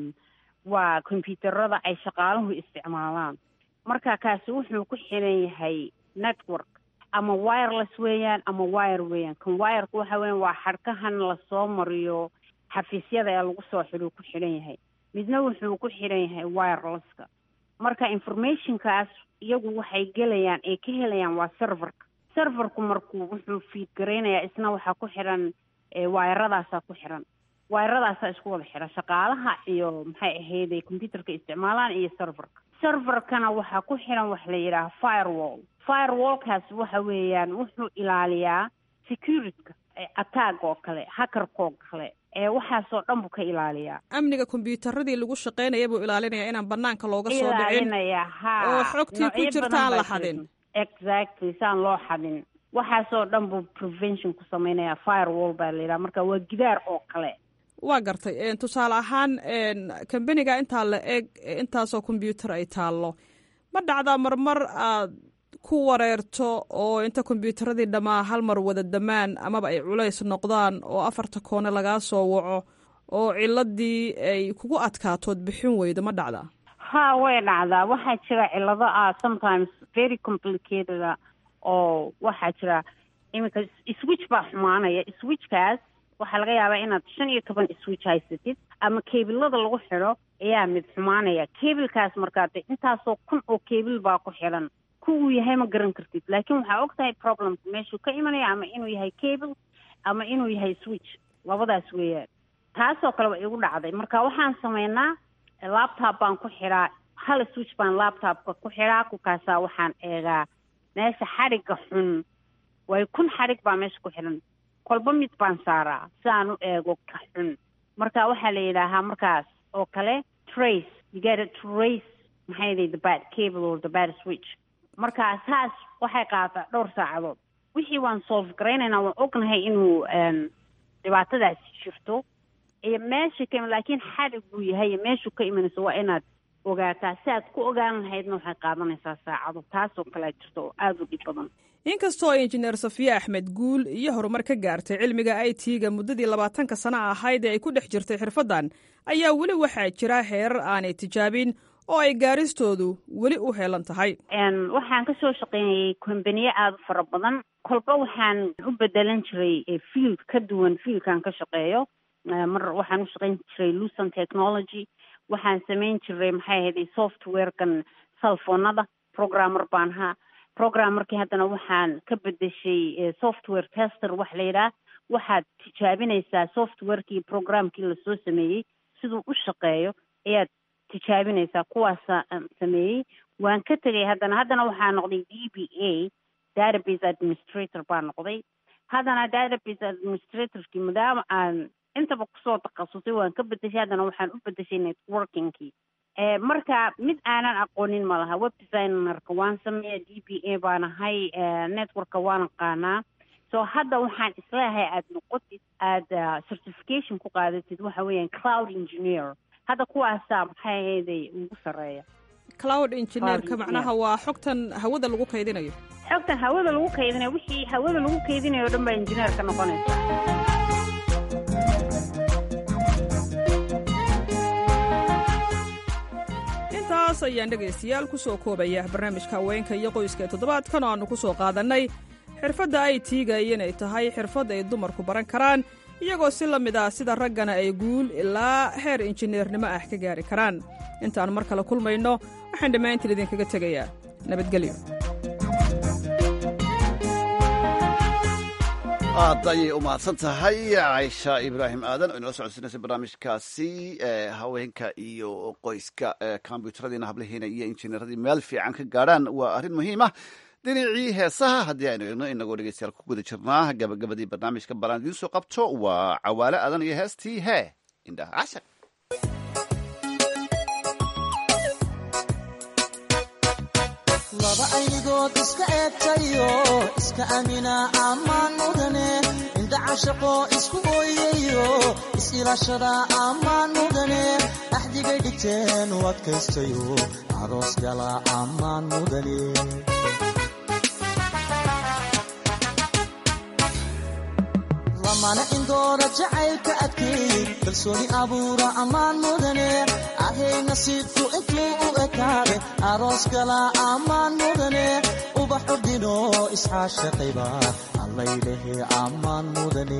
waa combyuuterada ay shaqaaluhu isticmaalaan marka kaasi wuxuu ku xiran yahay network ama wireless weeyaan ama wire weeyaan kan wireka waxa weeyaan waa xadhkahan lasoo mariyo xafiisyada ee lagu soo xidhuu ku xidhan yahay midna wuxuu ku xidhan yahay wirelesska marka informationkaas iyagu waxay gelayaan ay ka helayaan waa serverka serverku markuu wuxuu fiid garaynayaa isna waxaa ku xidhan wayradaasaa ku xidhan wayradaasaa isku wada xidhan shaqaalaha iyo maxay ahayday combyuterka isticmaalaan iyo serverka serverkana waxaa ku xidhan wax la yidhaaha firewall firewallkaas waxa weeyaan wuxuu ilaaliyaa securityka attack oo kale hackerkoo kale ee waxaasoo dhan buu ka ilaaliyaa amniga kombyuutaradii lagu shaqaynaya buu ilaalinaya inaan banaanka looga soo dhicin ilaalinaya ha oo xogtii ku noocyo jirta badan aan baa la jira. xadin exactly saan loo xadin waxaasoo dhan buu prevention ku samaynaya firewall baa la yidhaha marka waa gidaar oo kale waa gartay een, tusaale ahaan een, kambaniga intaa la eg ee intaasoo kombyuutar ay taallo ma dhacdaa marmar aad ku wareerto oo inta kombyuutaradii dhammaa hal mar wada damaan amaba ay culays noqdaan oo afarta koone lagaa soo waco oo ciladii ay kugu adkaatood bixin weydo ma dhacdaa ha way dhacdaa waxaa jira cilado ah sometimes very complicated ah oo waxaa jira iminka switch baa xumaanaya switchkaas waxaa laga yaabaa inaad shan iyo toban switch haysatid ama kebilada lagu xidho ayaa mid xumaanaya kebilkaas markaa de intaasoo kun oo kebil baa ku xidhan ku uu yahay ma garan kartid laakiin waxaa og tahay problemka meeshuu ka imanaya ama inuu yahay cable ama inuu yahay switch labadaas weeyaan taasoo kale waa igu dhacday marka waxaan sameynaa laptop baan ku xidhaa hal switch baan laptopka ku xidhaa kukaasaa waxaan eegaa meesha xadhigga xun way kun xadhig baa meesha ku xidhan kolba mid baan saaraa si aan u eego ka xun marka waxaa la yidhaahaa markaas oo kale trace you gotta trace maxay yidhi the bad cable or the bad switch marka saas waxay qaataa dhowr saacadood wixii waan solve garaynaynaa waan ognahay inuu em, dhibaatadaasi jirto iyo meesha ka iman laakiin xadhig buu yahay iyo meeshuu ka imanayso waa inaad ogaataa si aad ku ogaan lahaydna waxay qaadanaysaa saacado taasoo kale jirto oo aada u dhib badan inkastoo injineer safiye axmed guul iyo horumar ka gaartay cilmiga i t-ga muddadii labaatanka sano ahayd ee ay ku dhex jirtay xirfaddan ayaa weli waxaa jira heerar aanay tijaabin oo ay gaaristoodu weli u heelan tahay Em, waxaan kasoo shaqeynayay kombaniye aada u fara badan kolba waxaan u bedelan jiray eh, field ka duwan fieldkan ka shaqeeyo Eh, mar waxaan u shaqeyn jiray lucent technology waxaan samayn jiray maxay ahayd softwarekan cellphonada programmer baan ahaa programmerkii haddana waxaan ka bedeshay eh, software tester wax la yidhaah waxaad tijaabinaysaa softwarekii programkii lasoo sameeyey siduu u shaqeeyo ayaad tijaabinaysaa kuwaasa aan sameeyey waan ka tegay haddana haddana waxaa noqday d b a database administrator baa noqday haddana database administratorkii maadaama aan intaba kusoo takhasusay waan ka bedeshay haddana waxaan u bedeshay networkingkii Eh, marka mid aanan aqoonin ma laha web designerka waan sameeya d b a baan ahay eh, networka waan aqaanaa so hadda waxaan isleeyahay aad noqotid aada certification ku qaadatid waxa weeyaan cloud engineer hadda kuwaasaa maxay ahayday ugu sarreeya cloud engineerka macnaha waa xogtan hawada lagu kaydinayo xogtan hawada lagu kaydinayo wixii hawada lagu kaydinayo o dhan baa engineer ka noqonaysa intaas ayaan dhegaystayaal ku soo koobaya barnaamijka haweenka iyo qoyska ee toddobaadkan oo aannu ku soo qaadannay xirfadda ay tiiga inay tahay xirfad ay dumarku baran karaan iyagoo si la mid ah sida raggana ay guul ilaa heer injineernimo ah ka gaari karaan intaan mar kale kulmayno waxaan dhammaantiin idinkaga tegayaa nabadgelyo aad ayay u mahadsan tahay caysha ibraahim aadan oo inala socodsiinaysa barnaamijkaasi haweenka iyo qoyska kombyuutaradiina hablahiina iyo injineeradii meel fiican ka gaadhaan waa arrin muhiima dhinacii heesaha haddii aynu eegno inagoo dhegeystayaal ku guda jirnaa gabagabadii barnaamijka balaan idiin soo qabto waa cawaale aadan iyo heestii hee indhaha cashar laba aynigood iska eegtayo iska amina ammaan mudane indha cashaqoo isku ooyayo is-ilaashada ammaan mudane axdigay dhigteen u adkaystayo aroos gala ammaan mudane lamana indoora jacaylka adkeey kalsooni abuura ammaan mudane ahay nasiibku intuu u ekaade aroos gala ammaan mudane ubax ordino isxaashaqayba allaylehe ammaan mudane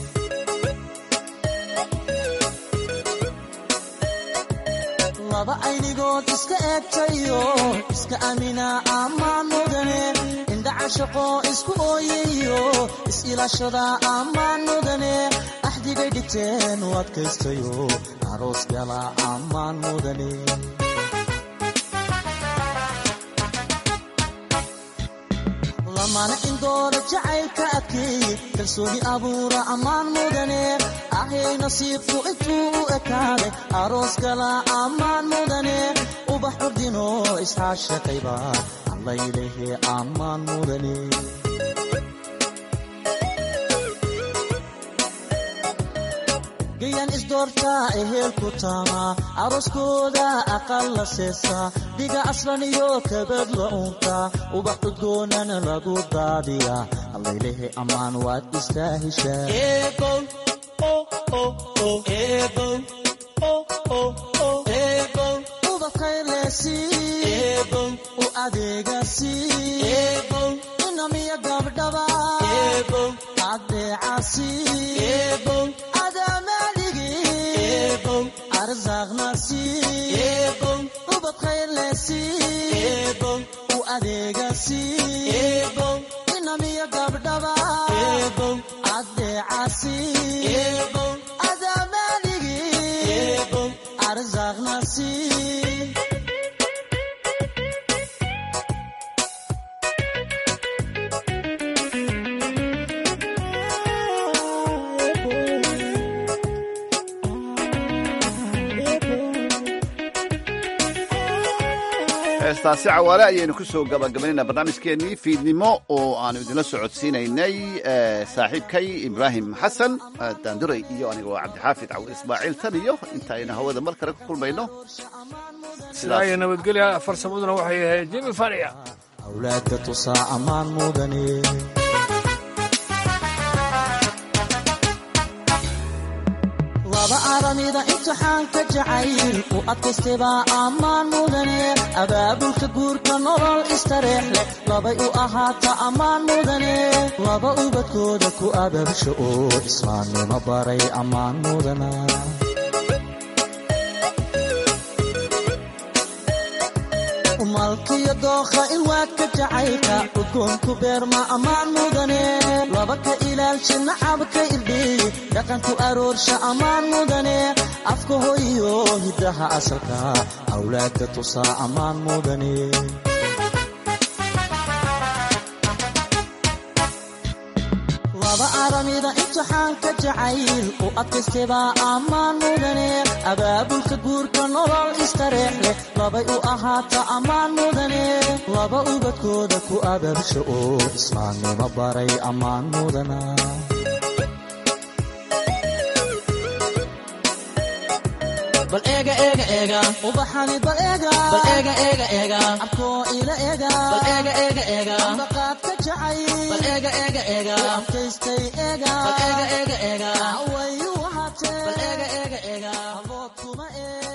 laba aynigood iska eegtayo iska amina ammaan mudane indhacashaqoo isku ooyayo is-ilaashada ammaan mudane axdigay dhigteen u adkaystayo aroos gala ammaan mudane lamana indoora jacaylka adkeeye kalsooni abuura ammaan mudane ahay nasiibku intuu u ekaade aroos gala ammaan mudane ubax ordino isxaashaqayba allaylehe ammaan mudane gayan isdoortaa ehelku taamaa arooskooda aqal la seesaa dhiga aslan iyo kabad la uuntaa ubax udgoonana lagu daadiyaa allaylehe ammaan waad istaahishaa u adeegasi inamiya gabdhaba adeecasi arsaaqnasi ubad khayrlesi u adeegasi inamiya gabdhaba adeecasi adamaaligi arsaaqnasi heestaasi cawaale ayaynu ku soo gabagabaynayna barnaamijkeennii fiidnimo oo aanu idinla socodsiinaynay saaxiibkay ibraahim xasan daanduray iyo aniga waa cabdixaafid cawil ismaaciil tan iyo intaaynu hawada mar kale ku kulmayno sidaa iyo nabadgelya farsamaduna waxay ahayd jimi fariya awlaadka tusaa ammaan mudane laba aramida imtixaanka jacayl u adkaystaybaa ammaan mudane abaabulka guurka nolol istareex leh labay u ahaata ammaan mudane laba ubadkooda ku abaabsha oo islaamnimo baray ammaan mudana malkiyo dookha ilwaadka jacaylka udgoonku beerma ammaan mudane laba ka ilaalsha nacabka irdheeye dhaqanku aroorsha ammaan mudane afka hoyo hiddaha asalka awlaadka tusaa ammaan mudane laba aramida imtixaanka jacayl u adkaystebaa ammaan mudane abaabulka guurka nolol istareex leh labay u ahaata ammaan mudane laba ubadkooda ku abaabsha oo islaamnimo baray ammaan mudana bal eega eega eega ubaxani bal eega bal eega eega eega abkoo ila eega bal eega eega eega ambaqaad ka jacay bal eega eega eega abkaystay eega bal eega eega eega way u ahaatee bal eega eega eega abood kuma eega